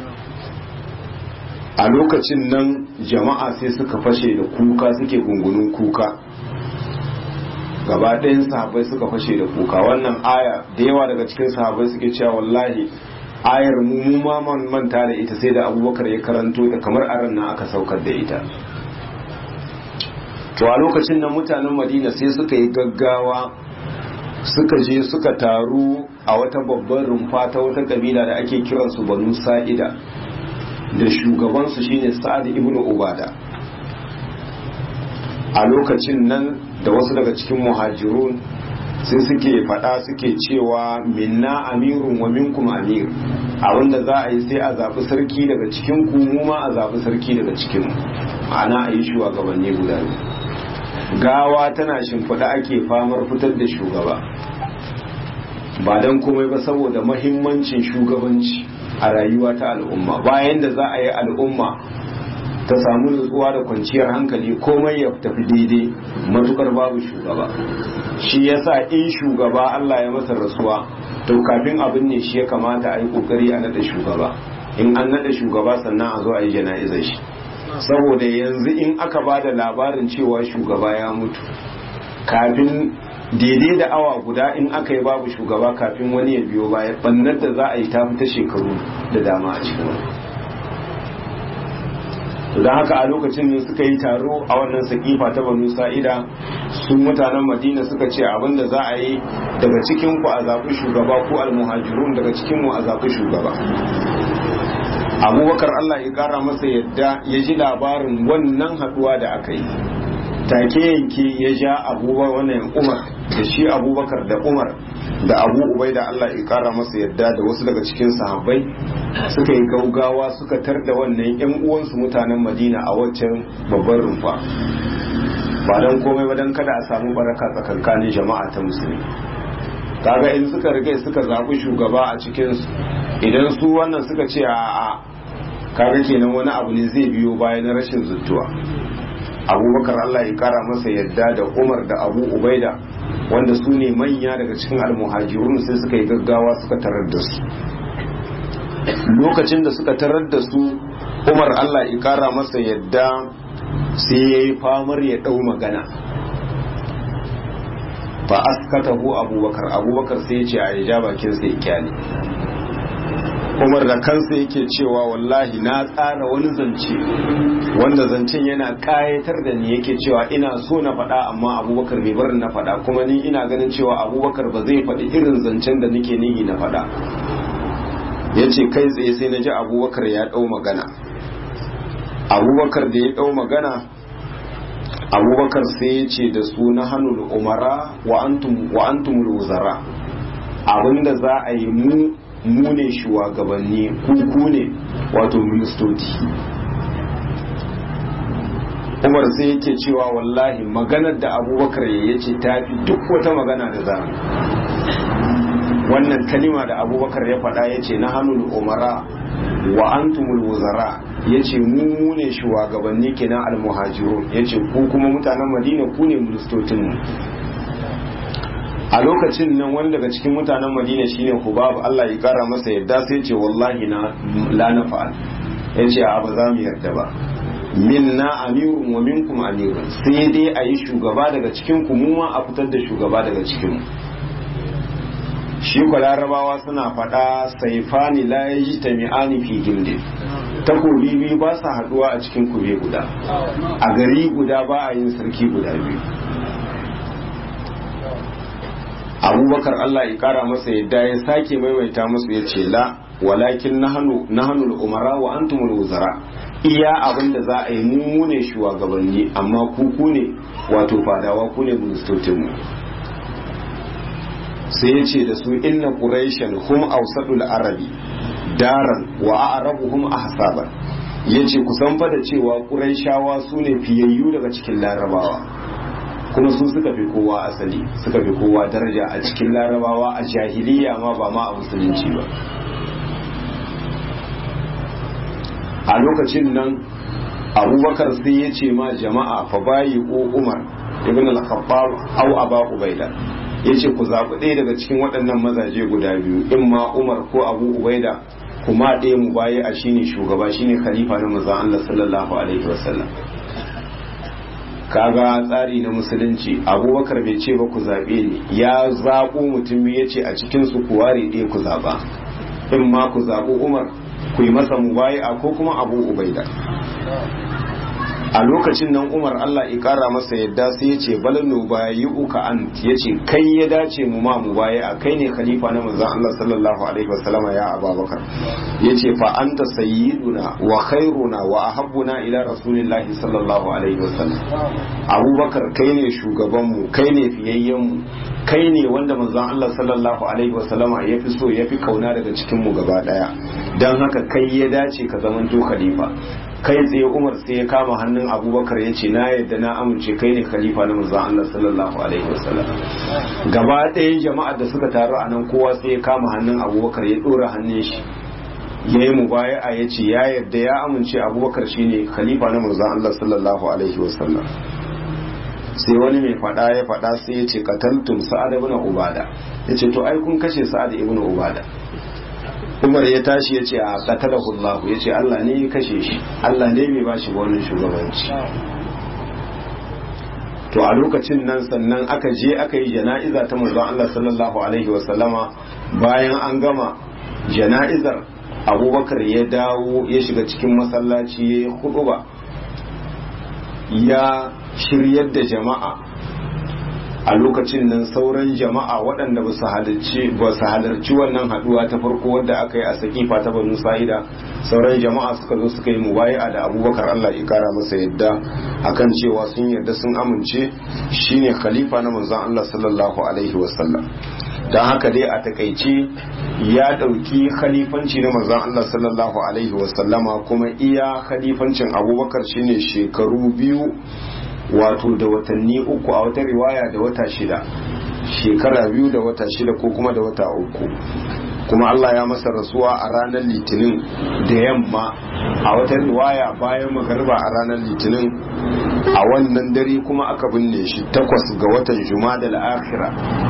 [SPEAKER 1] a lokacin nan jama'a sai suka fashe da kuka suke gungunun kuka gaba ɗayan sahabbai suka fashe da kuka wannan aya da yawa daga cikin sahabbai suke cewa wallahi ayar mu mu ma manta da ita sai da abubakar ya karanto ta kamar a ran nan aka saukar da ita to a lokacin nan mutanen madina sai suka yi gaggawa suka je suka taru a wata babban rumfa ta wata kabila da ake kiransu banu sa'ida da shugabansu shine sa'ad ibn ubada a lokacin nan da wasu daga cikin muhajirun sai suke fada suke cewa minna amirun wa minkum amir abinda za a yi sai a zaɓi sarki daga cikin ku mu ma a zaɓi sarki daga cikin ma'ana a yi shugabanni guda gawa tana shimfiɗa ake famar fitar da shugaba ba don komai ba saboda mahimmancin shugabanci a rayuwa ta al'umma bayan da za a yi al'umma ta samu nutsuwa da kwanciyar hankali komai ya tafi daidai matukar babu shugaba shi yasa in shugaba Allah ya masa rasuwa to kafin abin ne shi ya kamata a yi kokari a nada shugaba in an nada shugaba sannan a zo a yi jana'izar shi saboda yanzu in aka ba da labarin cewa shugaba ya mutu kafin daidai da awa guda in aka yi babu shugaba kafin wani ya biyo baya bannar da za a yi ta fita shekaru da dama a cikin wani don haka a lokacin ne suka yi taro a wannan sakifa ta banu sa'ida sun mutanen madina suka ce abinda za a yi daga cikin ku a zaɓi shugaba ko almuhajirun daga cikin mu a zaɓi shugaba abubakar allah ya ƙara masa yadda ya ji labarin wannan haɗuwa da aka yi take yanke ya ja abubakar wannan umar da shi abubakar da umar da abu ubai da Allah ya kara masa yadda da wasu daga cikin sahabbai suka yi gaugawa suka tar da wannan yan uwansu mutanen madina a waccan babban rumfa ba don komai ba don kada a samu baraka tsakankanin jama'a ta musulmi kaga in suka rike suka zaɓi shugaba a cikinsu idan su wannan suka ce a a kaga kenan wani abu ne zai biyo baya na rashin zuttuwa abubakar Allah ya kara masa yadda da umar da abu ubaida wanda su ne manya daga cikin almuhajirun sai suka yi gaggawa suka tarar da su lokacin da suka tarar da su umar Allah ya kara masa yadda sai ya yi famar ya ɗau magana fa askatahu abubakar abubakar sai ya ce a ya ja bakin sai kyale umar da kansa yake cewa wallahi na tsara wani zance wanda zancen yana kayatar da ni yake cewa ina so na faɗa amma abubakar bai barin na faɗa kuma ni ina ganin cewa abubakar ba zai faɗi irin zancen da nake nihi na faɗa ya ce kai tsaye sai na ji abubakar ya ɗau magana abubakar da ya ɗau magana abubakar sai ya ce da su na hannun umara wa antumul wuzara abinda za a yi mu mu ne shugabanni ku ne wato ministoci umar sai yake cewa wallahi maganar da abubakar ya ce ta fi duk wata magana da za wannan kalima da abubakar ya faɗa ya ce na hannun umara wa antumul wuzara ya ce mu ne shugabanni kenan almuhajiru ya ce ku kuma mutanen madina ku ne ministocinmu a lokacin nan wani daga cikin mutanen madina shine hubab Allah ya kara masa yadda sai ce wallahi na la nafa'al ya ce a ba za mu yarda ba minna amirun wa minkum amirun sai dai a yi shugaba daga cikin ku mu ma a fitar da shugaba daga cikin mu shi ko larabawa suna faɗa saifani la yajtami'ani fi gildin takobi biyu ba sa haduwa a cikin kube guda a gari guda ba a yin sarki guda biyu abubakar Allah ya kara masa yadda ya sake maimaita musu ya ce la walakin nahanu umara wa antumul wuzara iya abin da za a yi mu ne shugabanni amma ku ku ne wato fadawa ku ne ministocin mu sai ya ce da su inna quraishan hum awsadul arabi daran wa a'rabuhum ahsaban yace ku san fa da cewa quraishawa su ne fiyayyu daga cikin larabawa kuma su suka fi kowa asali suka fi kowa daraja a cikin larabawa a jahiliya ma ba ma a musulunci ba a lokacin nan abubakar sai ya ce ma jama'a fa bayi ko umar ibn al-khattab aw aba ubaida yace ku zaɓi ɗaya daga cikin waɗannan mazaje guda biyu in ma umar ko abu ubaida kuma ɗaya mu bayi a shine shugaba shine khalifa na manzon Allah sallallahu alaihi wasallam kaga tsari na musulunci abubakar bai ce ba ku zaɓe ni ya zaɓo mutum ya ce a cikin su ku ware ɗaya ku zaɓa in ma ku zaɓo umar ku yi masa mubaya ko kuma abu ubaida a lokacin nan umar allah ya kara masa yadda sai ya ce balanu bayi uka an ya ce kai ya dace mu ma mu baya a kai ne khalifa na manzon allah sallallahu alaihi wasallama ya ababakar ya ce fa anta sayyiduna wa khairuna wa ahabbuna ila rasulillahi sallallahu alaihi wasallam abubakar kai ne shugabanmu kai ne fiyayyenmu kai ne wanda manzon allah sallallahu alaihi wasallama ya fi so ya fi kauna daga cikin mu gaba daya don haka kai ya dace ka zamanto khalifa kai tsaye umar sai ya kama hannun abubakar ya ce na yadda na amince kai ne khalifa na manzon Allah sallallahu alaihi wasallam gaba ɗayan jama'ar da suka taru a nan kowa sai ya kama hannun abubakar ya ɗora hannun shi ya yi mubaya'a ya ce ya yadda ya amince abubakar shine khalifa na manzon Allah sallallahu alaihi wasallam sai wani mai fada ya fada sai ya ce qataltum sa'ad ibn ubada ya ce to ai kun kashe sa'ad ibn ubada umar ya tashi ya ce a qatalahu Allah ya ce Allah ne ya kashe shi Allah ne bai bashi wannan shugabanci to a lokacin nan sannan aka je aka yi jana'iza ta manzon Allah sallallahu alaihi wasallama bayan an gama jana'izar abubakar ya dawo ya shiga cikin masallaci ya yi huduba ya shiryar da jama'a a lokacin nan sauran jama'a waɗanda ba su halarci wannan haɗuwa ta farko wadda aka yi a sakifa ta banu sa'ida sauran jama'a suka zo suka yi mubayi'a da abubakar allah ya kara masa yadda akan cewa sun yarda sun amince shine khalifa na manzon allah sallallahu alaihi wasallam don haka dai a takaice ya ɗauki khalifanci na manzon Allah sallallahu alaihi wasallama kuma iya khalifancin abubakar shine shekaru biyu wato da watanni uku a wata riwaya da wata shida shekara biyu da wata shida ko kuma da wata uku kuma Allah ya masa rasuwa a ranar litinin da yamma a wata riwaya bayan magarba a ranar litinin a wannan dare kuma aka binne shi takwas ga watan juma'a da akhira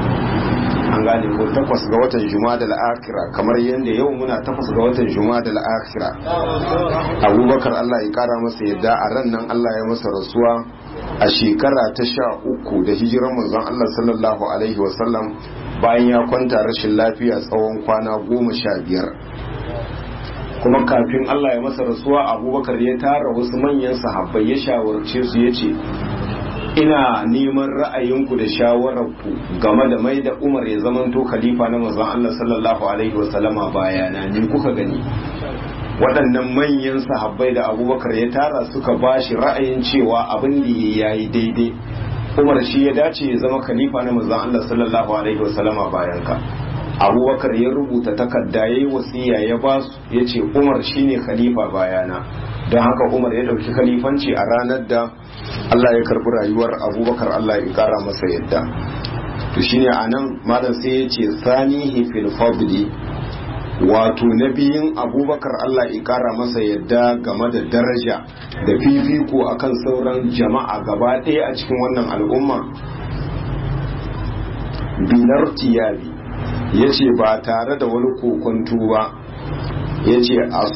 [SPEAKER 1] an gane ko takwas ga watan jumada al'akira kamar yadda yau muna takwas ga watan jumada al'akira abubakar allah ya kara masa yadda a ran nan allah ya masa rasuwa a shekara ta sha uku da hijiran manzon allah sallallahu alaihi wasallam bayan ya kwanta rashin lafiya tsawon kwana goma sha biyar kuma kafin allah ya masa rasuwa abubakar ya tara wasu manyan sahabbai ya shawarce su ya ce ina neman ra'ayinku da shawararku game da mai da umar ya zamanto khalifa na manzon Allah sallallahu alaihi wasallama bayana ni kuka gani waɗannan manyan sahabbai da abubakar ya tara suka ba shi ra'ayin cewa abin da ya yi daidai umar shi ya dace ya zama khalifa na manzon Allah sallallahu alaihi wasallama bayan ka abubakar ya rubuta takarda ya yi wasiya ya ba su ya ce umar shine khalifa bayana don haka umar ya ɗauki khalifanci a ranar da Allah ya karbi rayuwar abubakar Allah ya kara masa yadda to shine a nan malam sai ya ce sanihi fil fadli wato na biyun abubakar Allah ya kara masa yadda game da daraja da fifiko akan sauran jama'a gaba ɗaya a cikin wannan al'umma binar tiyabi ya ce ba tare da wani kokonto ba ya ce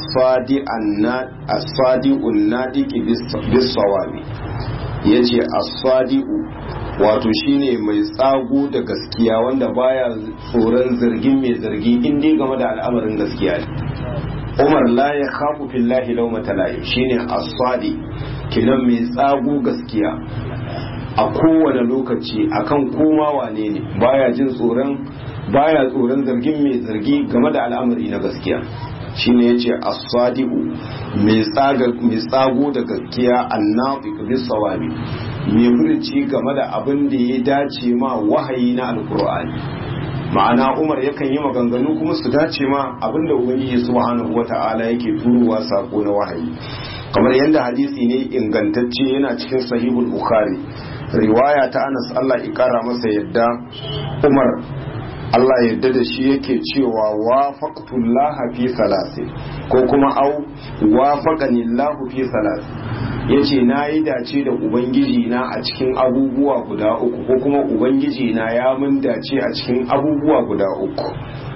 [SPEAKER 1] asfadi unnadiki bisawabi ya ce asfadi'u wato shine mai tsago da gaskiya wanda baya tsoron zargin mai zargi inda game da al'amarin gaskiya ne umar la ya khafu fillahi laumata layi shine asfadi kinan mai tsago gaskiya a kowane lokaci akan koma wane ne baya jin tsoron baya tsoron zargin mai zargi game da al'amari na gaskiya shine yace as-sadiqu mai tsaga mai tsago da gaskiya annafiq bis sawabi mai furci game da abin da ya dace ma wahayi na alqur'ani ma'ana Umar yakan yi maganganu kuma su dace ma abin da ubangiji subhanahu wata'ala yake turowa sako na wahayi kamar yadda hadisi ne ingantacce yana cikin sahihul bukhari riwaya ta Anas Allah ya kara masa yadda Umar Allah yadda da shi yake cewa wafaqtullaha fi salasi ko kuma au wafaqani Allahu fi salasi yace na yi dace da ubangiji na a cikin abubuwa guda uku ko kuma ubangiji na ya mun dace a cikin abubuwa guda uku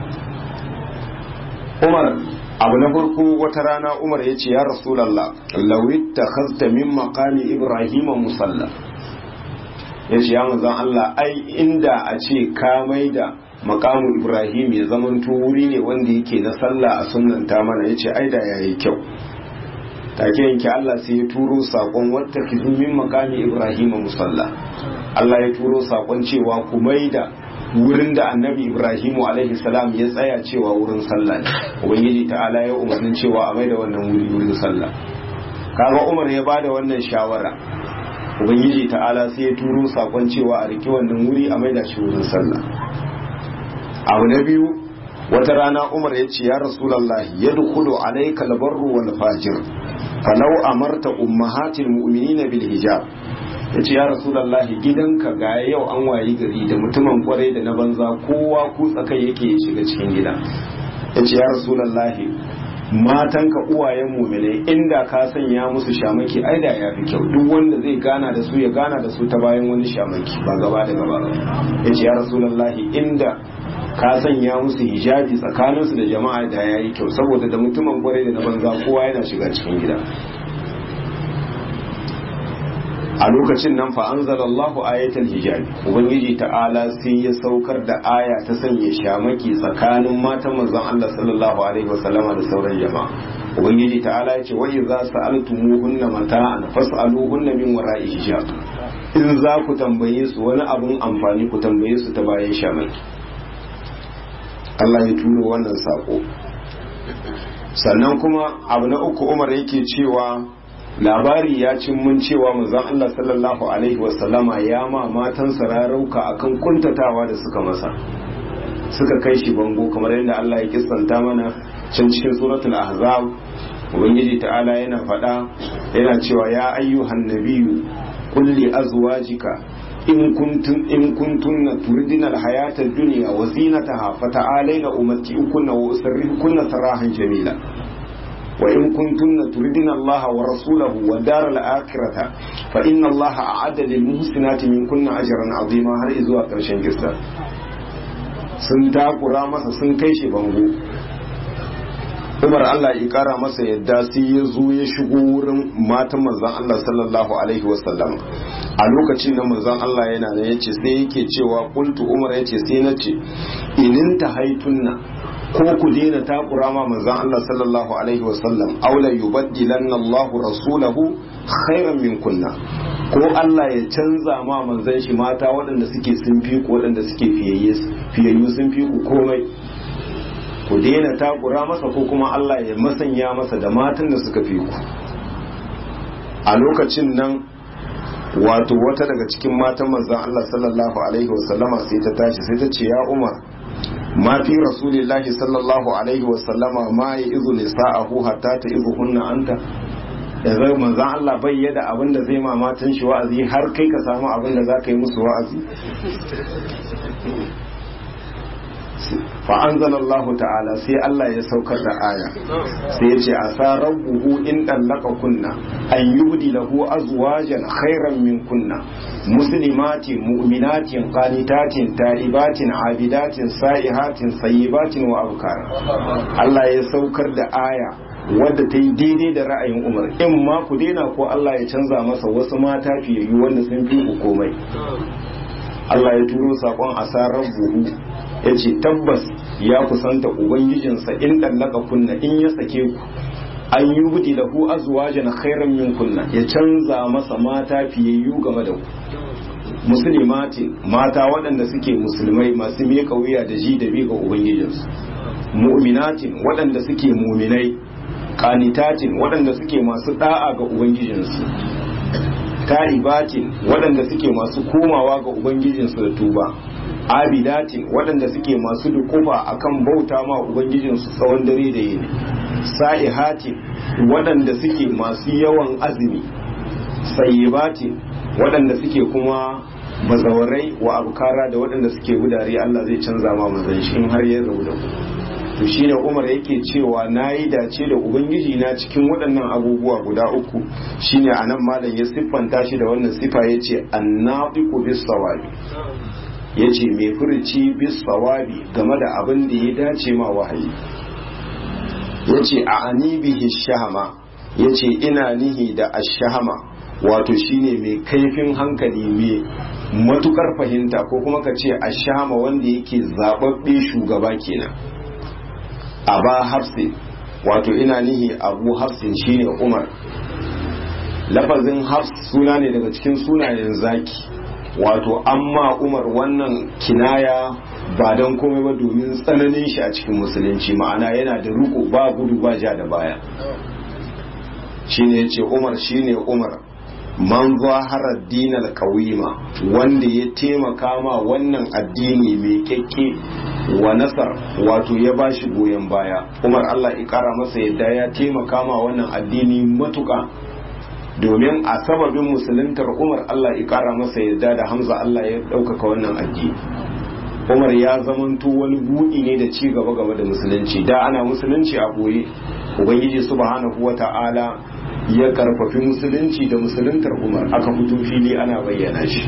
[SPEAKER 1] Umar abu na farko wata rana Umar yace ya Rasulullah law ittakhadta min maqami Ibrahim musalla yace ya manzon Allah ai inda a ce ka maida makamu ibrahim ya zamanto wuri ne wanda yake na sallah a sunanta mana ya ce ai da ya yi kyau take yanke Allah sai ya turo sakon wata min makami Ibrahim musalla Allah ya turo sakon cewa ku maida wurin da annabi Ibrahim alaihi salam ya tsaya cewa wurin sallah ne ubangiji ta'ala ya umarnin cewa a maida wannan wuri wurin sallah kaga Umar ya bada wannan shawara ubangiji ta'ala sai ya turo sakon cewa a riki wannan wuri a maida shi wurin sallah abu na biyu wata rana umar ya ce ya rasulallah ya dukulu alaika albarru wal fajir falau amarta ummahatil mu'minina bil hijab ya ce ya rasulallah gidanka ga yau an wayi gari da mutumin kwarai da na banza kowa ku tsakai yake shiga cikin gida ya ce ya rasulallah matanka uwayen mumine inda ka sanya musu shamaki ai da ya fi kyau duk wanda zai gana da su ya gana da su ta bayan wani shamaki ba gaba da gaba ya ce ya rasulallah inda ka sanya musu hijabi tsakaninsu da jama'a da ya yi kyau saboda da mutumin kwarai da na banza kowa yana shiga cikin gida a lokacin nan fa anzalallahu ayatul hijabi ubangiji ta'ala sai ya saukar da aya ta sanya shamaki tsakanin matan manzon Allah sallallahu alaihi wasallama da sauran jama'a ubangiji ta'ala ya ce wa idza sa'altumuhunna mata'an fas'aluhunna min wara'i hijab in za ku tambaye su wani abun amfani ku tambaye su ta bayan shamaki Allah ya turo wannan sako sannan kuma abu na uku Umar yake cewa labari ya cin mun cewa manzon Allah sallallahu alaihi wasallama ya ma matan sararauka akan kuntatawa da suka masa suka kai shi bango kamar yadda Allah ya kissanta mana can cikin suratul ahzab ubangiji ta'ala yana faɗa yana cewa ya ayyuhan nabiyyu qul li azwajika in kuntum in kuntunna turidina alhayata ad-dunya wa zinataha fata'alayna umatti'ukunna wa usarrihukunna sarahan jamila وإن كنتن تردن الله ورسوله والدار الآخرة فإن الله أعد للمحسنات منكن أجرا عظيما har izuwa ƙarshen kissa sun takura masa sun kai shi bango Umar Allah ya kara masa yadda sai ya zo ya shigo wurin matan manzon Allah sallallahu alaihi wasallam a lokacin da manzon Allah yana da yace sai yake cewa qultu Umar yace sai nace inin tahaitunna ko ku daina takura ma manzon Allah sallallahu alaihi wasallam aula yubaddilanna Allahu rasulahu khairan min kunna ko Allah ya canza ma manzon shi mata waɗanda suke sun fi ku waɗanda suke fiyayye fiyayyu sun fi ku komai ku daina takura masa ko kuma Allah ya masanya masa da matan da suka fi ku a lokacin nan wato wata daga cikin matan manzon Allah sallallahu alaihi wasallama sai ta tashi sai ta ce ya Umar ma fi rasulillahi sallallahu alaihi wasallama ma ya izu nisa'ahu hatta ta izu hunna anta da zai manzan Allah bai yada abin da zai ma matan shi wa'azi har kai ka samu abin da za ka yi musu wa'azi fa'anzan Allah ta'ala sai Allah ya saukar da aya sai ya ce a sa rabbuhu in ɗallaka kunna an yubdi lahu azwajan khairan min kunna muslimatin mu'minatin qanitatin ta'ibatin abidatin sa'ihatin sayyibatin wa abkara Allah ya saukar da aya wadda ta yi daidai da ra'ayin Umar in ma ku daina ko Allah ya canza masa wasu mata fiyayyu wanda sun fi ku komai Allah ya turo sakon asarar buhu ya ce tabbas ya kusanta ubangijinsa in ɗallaka kunna in ya sake ku an yi budi da ku azwajan khairan min kunna ya canza masa mata fiyayyu game da ku musulmatin mata waɗanda suke musulmai masu miƙa wuya da ji da bi ga ubangijinsu mu'minatin waɗanda suke muminai kanitatin waɗanda suke masu ɗa'a ga ubangijinsu ta'ibatin waɗanda suke masu komawa ga ubangijinsu da tuba abidatin waɗanda suke masu dukufa akan bauta ma ubangijinsu tsawon dare da yini sa'ihatin waɗanda suke masu yawan azumi sayyibatin waɗanda suke kuma bazawarai wa abukara da waɗanda suke gudare Allah zai canza ma manzon shi in har ya rabu da ku to shine Umar yake cewa nayi dace da ubangiji na cikin waɗannan abubuwa guda uku shine anan malam ya siffanta shi da wannan sifa yace annafiqu bis sawabi yace mai furuci bis sawabi game da abin da ya dace ma wahayi yace a anibihi shahama yace ina nihi da ashahama wato shine mai kaifin hankali mai matukar fahimta ko kuma ka ce ashahama wanda yake zababbe shugaba kenan aba hafsi wato ina nihi abu hafsin shine umar lafazin hafs suna ne daga cikin sunayen zaki wato amma umar wannan kinaya ba don komai ba domin tsananin shi a cikin musulunci ma'ana yana da riko ba gudu ba ja da baya shine yace umar shine umar man zaharar dinar kawima wanda ya taimaka ma wannan addini mai kyakke wa nasar wato ya ba shi goyon baya umar allah ya kara masa yadda ya taimaka ma wannan addini matuka domin a sababin musuluntar umar allah ya kara masa yadda da hamza allah ya ɗaukaka wannan addini umar ya zamanto wani buɗi ne da ci gaba gaba da musulunci da ana musulunci a boye ubangiji subhanahu wa ta'ala ya karfafi musulunci da musuluntar umar aka fito fili ana bayyana shi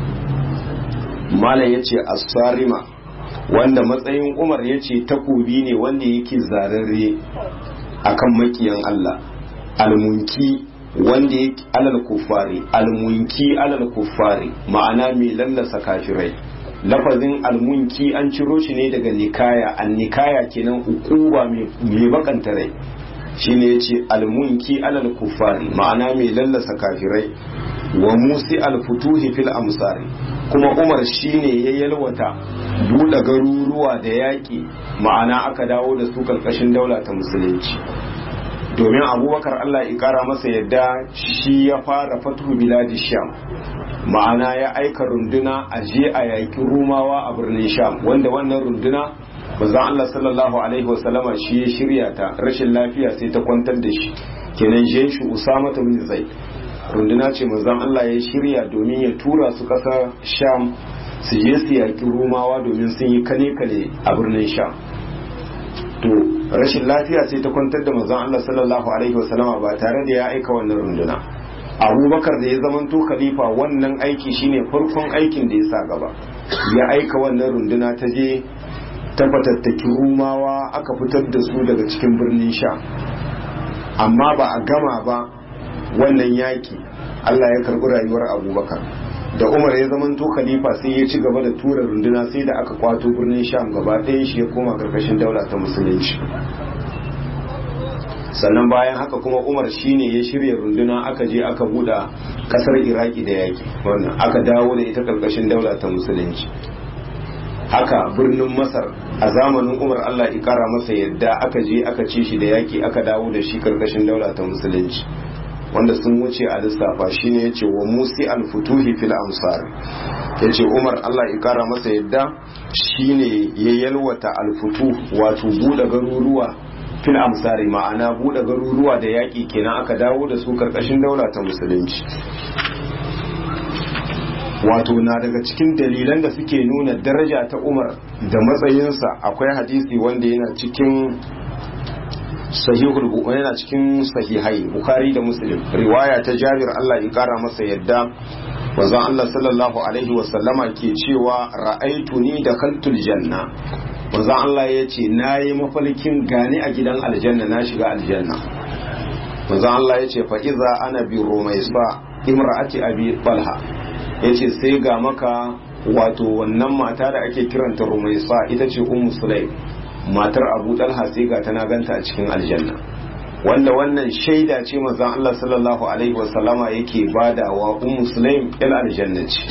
[SPEAKER 1] malam ya ce asarima wanda matsayin umar ya ce takobi ne wanda yake zararre akan makiyan allah almunki wanda yake alal kufari almunki alal kufari ma'ana mai lallasa kafirai lafazin almunki an ciro shi ne daga nikaya an nikaya kenan ukuba mai bakanta rai shine yace almunki alal kufari ma'ana mai lallasa kafirai wa musi alfutuhi fil amsari kuma umar shine ya yalwata buɗe garuruwa da yaƙi ma'ana aka dawo da su karkashin daula ta musulunci domin abubakar allah ya kara masa yadda shi ya fara fatuhu biladi sham ma'ana ya aika runduna a je a yaƙi rumawa a birnin sham wanda wannan runduna manzon Allah sallallahu alaihi wasallama shi ya shirya ta rashin lafiya sai ta kwantar da shi kenan je shi Usama bin Zaid runduna ce manzon Allah ya shirya domin ya tura su ƙasar Sham su je su yaƙi Rumawa domin sun yi kane kane a birnin Sham to rashin lafiya sai ta kwantar da manzon Allah sallallahu alaihi wasallama ba tare da ya aika wannan runduna abubakar da ya zamanto khalifa wannan aiki shine farkon aikin da ya sa gaba ya aika wannan runduna ta je ta fatattaki rumawa aka fitar da su daga cikin birnin sha amma ba a gama ba wannan yaki allah ya karbi rayuwar abubakar da umar ya zamanto khalifa sai ya ci gaba da tura runduna sai da aka kwato birnin sham gaba ɗaya shi ya koma karkashin daula ta musulunci sannan bayan haka kuma umar shine ya shirya runduna aka je aka buɗe ƙasar iraki da yaki wannan aka dawo da ita karkashin daula ta musulunci haka birnin masar a zamanin umar allah ikara masa yadda aka je aka ci shi da yaki aka dawo da shi karkashin daula ta musulunci wanda sun wuce a lissafa shine ya ce wa musi alfutuhi fil amsar ya ce umar allah ikara masa yadda shine ya yalwata alfutu wato buɗe garuruwa fil amsari ma'ana buɗe garuruwa da yaƙi kenan aka dawo da su karkashin daula ta musulunci wato na daga cikin dalilan da suke nuna daraja ta umar da matsayinsa akwai hadisi wanda yana cikin sahihul yana cikin sahihai bukhari da muslim riwaya ta jabir Allah ya kara masa yadda wanzan Allah sallallahu alaihi wasallama ke cewa ra'aitu ni da kaltul janna wanzan Allah ya ce na yi mafalkin gani a gidan aljanna na shiga aljanna wanzan Allah ya ce fa'iza ana bi romaisa imra'ati abi balha ya ce sai ga maka wato wannan mata da ake kiranta rumaisa ita ce ummu sulaim matar abu dalha sai ga tana ganta a cikin aljanna wanda wannan shaida ce manzon Allah sallallahu alaihi wasallama yake badawa ummu sulaim il aljanna ce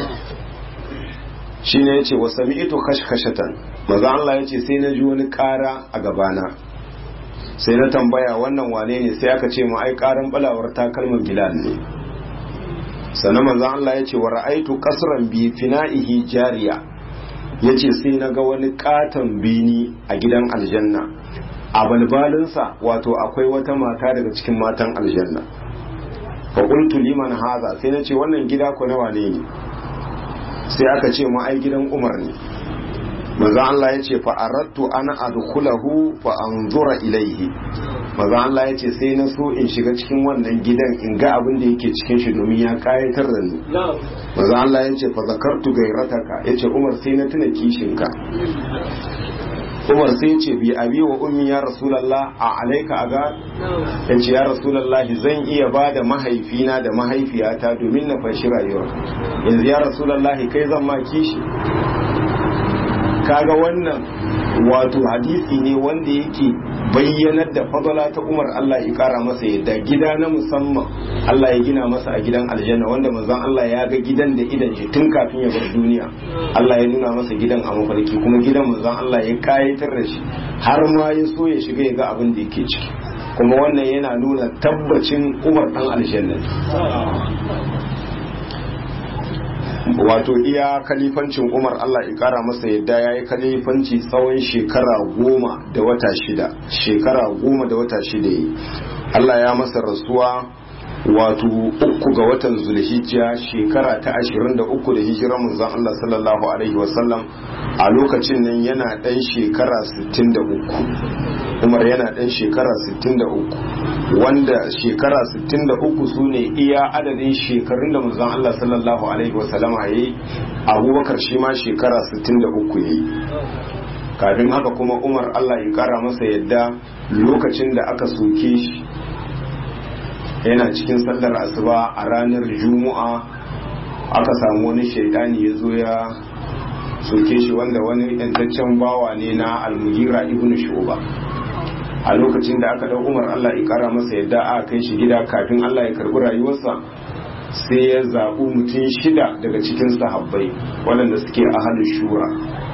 [SPEAKER 1] shine yace wa sami'tu khashkhashatan manzon Allah yace sai na ji wani ƙara a gabana sai na tambaya wannan wane ne sai aka ce mu ai ƙaran balawar takalman bilal ne sannan manzon Allah ya ce wa ra'aitu qasran bi fina'ihi jariya yace sai na ga wani katon bini a gidan aljanna a balbalinsa wato akwai wata mata daga cikin matan aljanna fa qultu liman haza sai na ce wannan gida ko na wane ne sai aka ce mu ai gidan Umar ne manzo Allah ya ce fa aradtu ana adkhulahu fa anzura ilaihi manzo Allah ya ce sai na so in shiga cikin wannan gidan in ga abin da yake cikin shi domin ya kayatar da ni manzo Allah ya ce fa zakartu gairataka ya ce Umar sai na tuna kishinka Umar sai ya ce bi abi wa ummi ya rasulullah a alaika aga ya ce ya rasulullah zan iya ba da mahaifina da mahaifiyata domin na fashi rayuwa yanzu ya rasulullah kai zan ma kishi kaga wannan wato hadisi ne wanda yake bayyanar da fadala ta Umar Allah ya kara masa yadda gida na musamman Allah ya gina masa a gidan aljanna wanda manzon Allah ya ga gidan da idan shi tun kafin ya bar duniya Allah ya nuna masa gidan a mafarki kuma gidan manzon Allah ya kayatar da shi har ma ya so ya shiga ya ga abin da yake ciki kuma wannan yana nuna tabbacin Umar dan aljanna wato iya kalifancin umar allah ya kara masa yadda ya yi kalifanci tsawon shekara goma da wata shida shekara goma da wata shida yi allah ya masa rasuwa wato uku ga watan zulhijja shekara ta ashirin da uku da hijirar manzon allah sallallahu alaihi wasallam a lokacin nan yana dan shekara sittin da uku umar yana dan shekara sittin da uku wanda shekara 63 su ne iya adadin shekarun da manzon Allah sallallahu alaihi wasallama ya yi abubakar shi ma shekara 63 ya yi kafin haka kuma umar Allah ya kara masa yadda lokacin da aka soke shi yana cikin sallar asuba a ranar juma'a aka samu wani shaidani ya zo ya soke shi wanda wani yantaccen bawa ne na almugira ibn shuba a lokacin da aka dau umar Allah ya kara masa yadda a kai shi gida kafin Allah ya karbi rayuwarsa sai ya zaɓi mutum shida daga cikin sahabbai waɗanda suke ahalin shura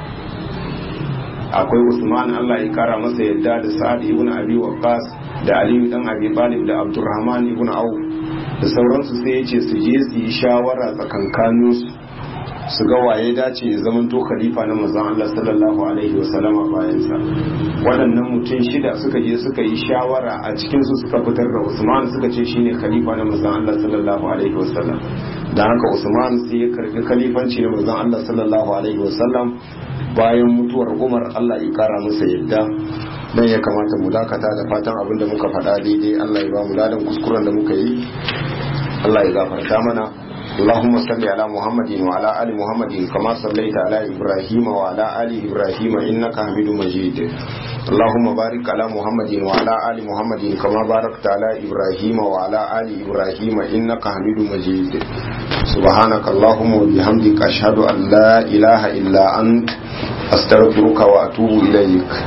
[SPEAKER 1] akwai usman Allah ya kara masa yadda da sa'ad ibn abi waqqas da aliyu dan abi talib da abdurrahman ibn auf da sauransu sai ya ce su je su yi shawara tsakankaninsu su ga waye dace ya zama to khalifa na manzon Allah sallallahu alaihi wa sallama bayan sa waɗannan mutum shida suka je suka yi shawara a cikin su suka fitar da Usman suka ce shine khalifa na manzon Allah sallallahu alaihi wa sallam dan haka Usman sai ya karbi khalifanci na manzon Allah sallallahu alaihi wa sallam bayan mutuwar Umar Allah ya kara masa yadda dan ya kamata mu dakata da fatan abin da muka faɗa daidai Allah ya ba mu ladan kuskuren da muka yi Allah ya gafarta mana اللهم صل على محمد وعلى آل محمد كما صليت على إبراهيم وعلى آل إبراهيم إنك حميد مجيد اللهم بارك على محمد وعلى آل محمد كما باركت على إبراهيم وعلى آل إبراهيم إنك حميد مجيد سبحانك اللهم وبحمدك أشهد أن لا إله إلا أنت أستغفرك وأتوب إليك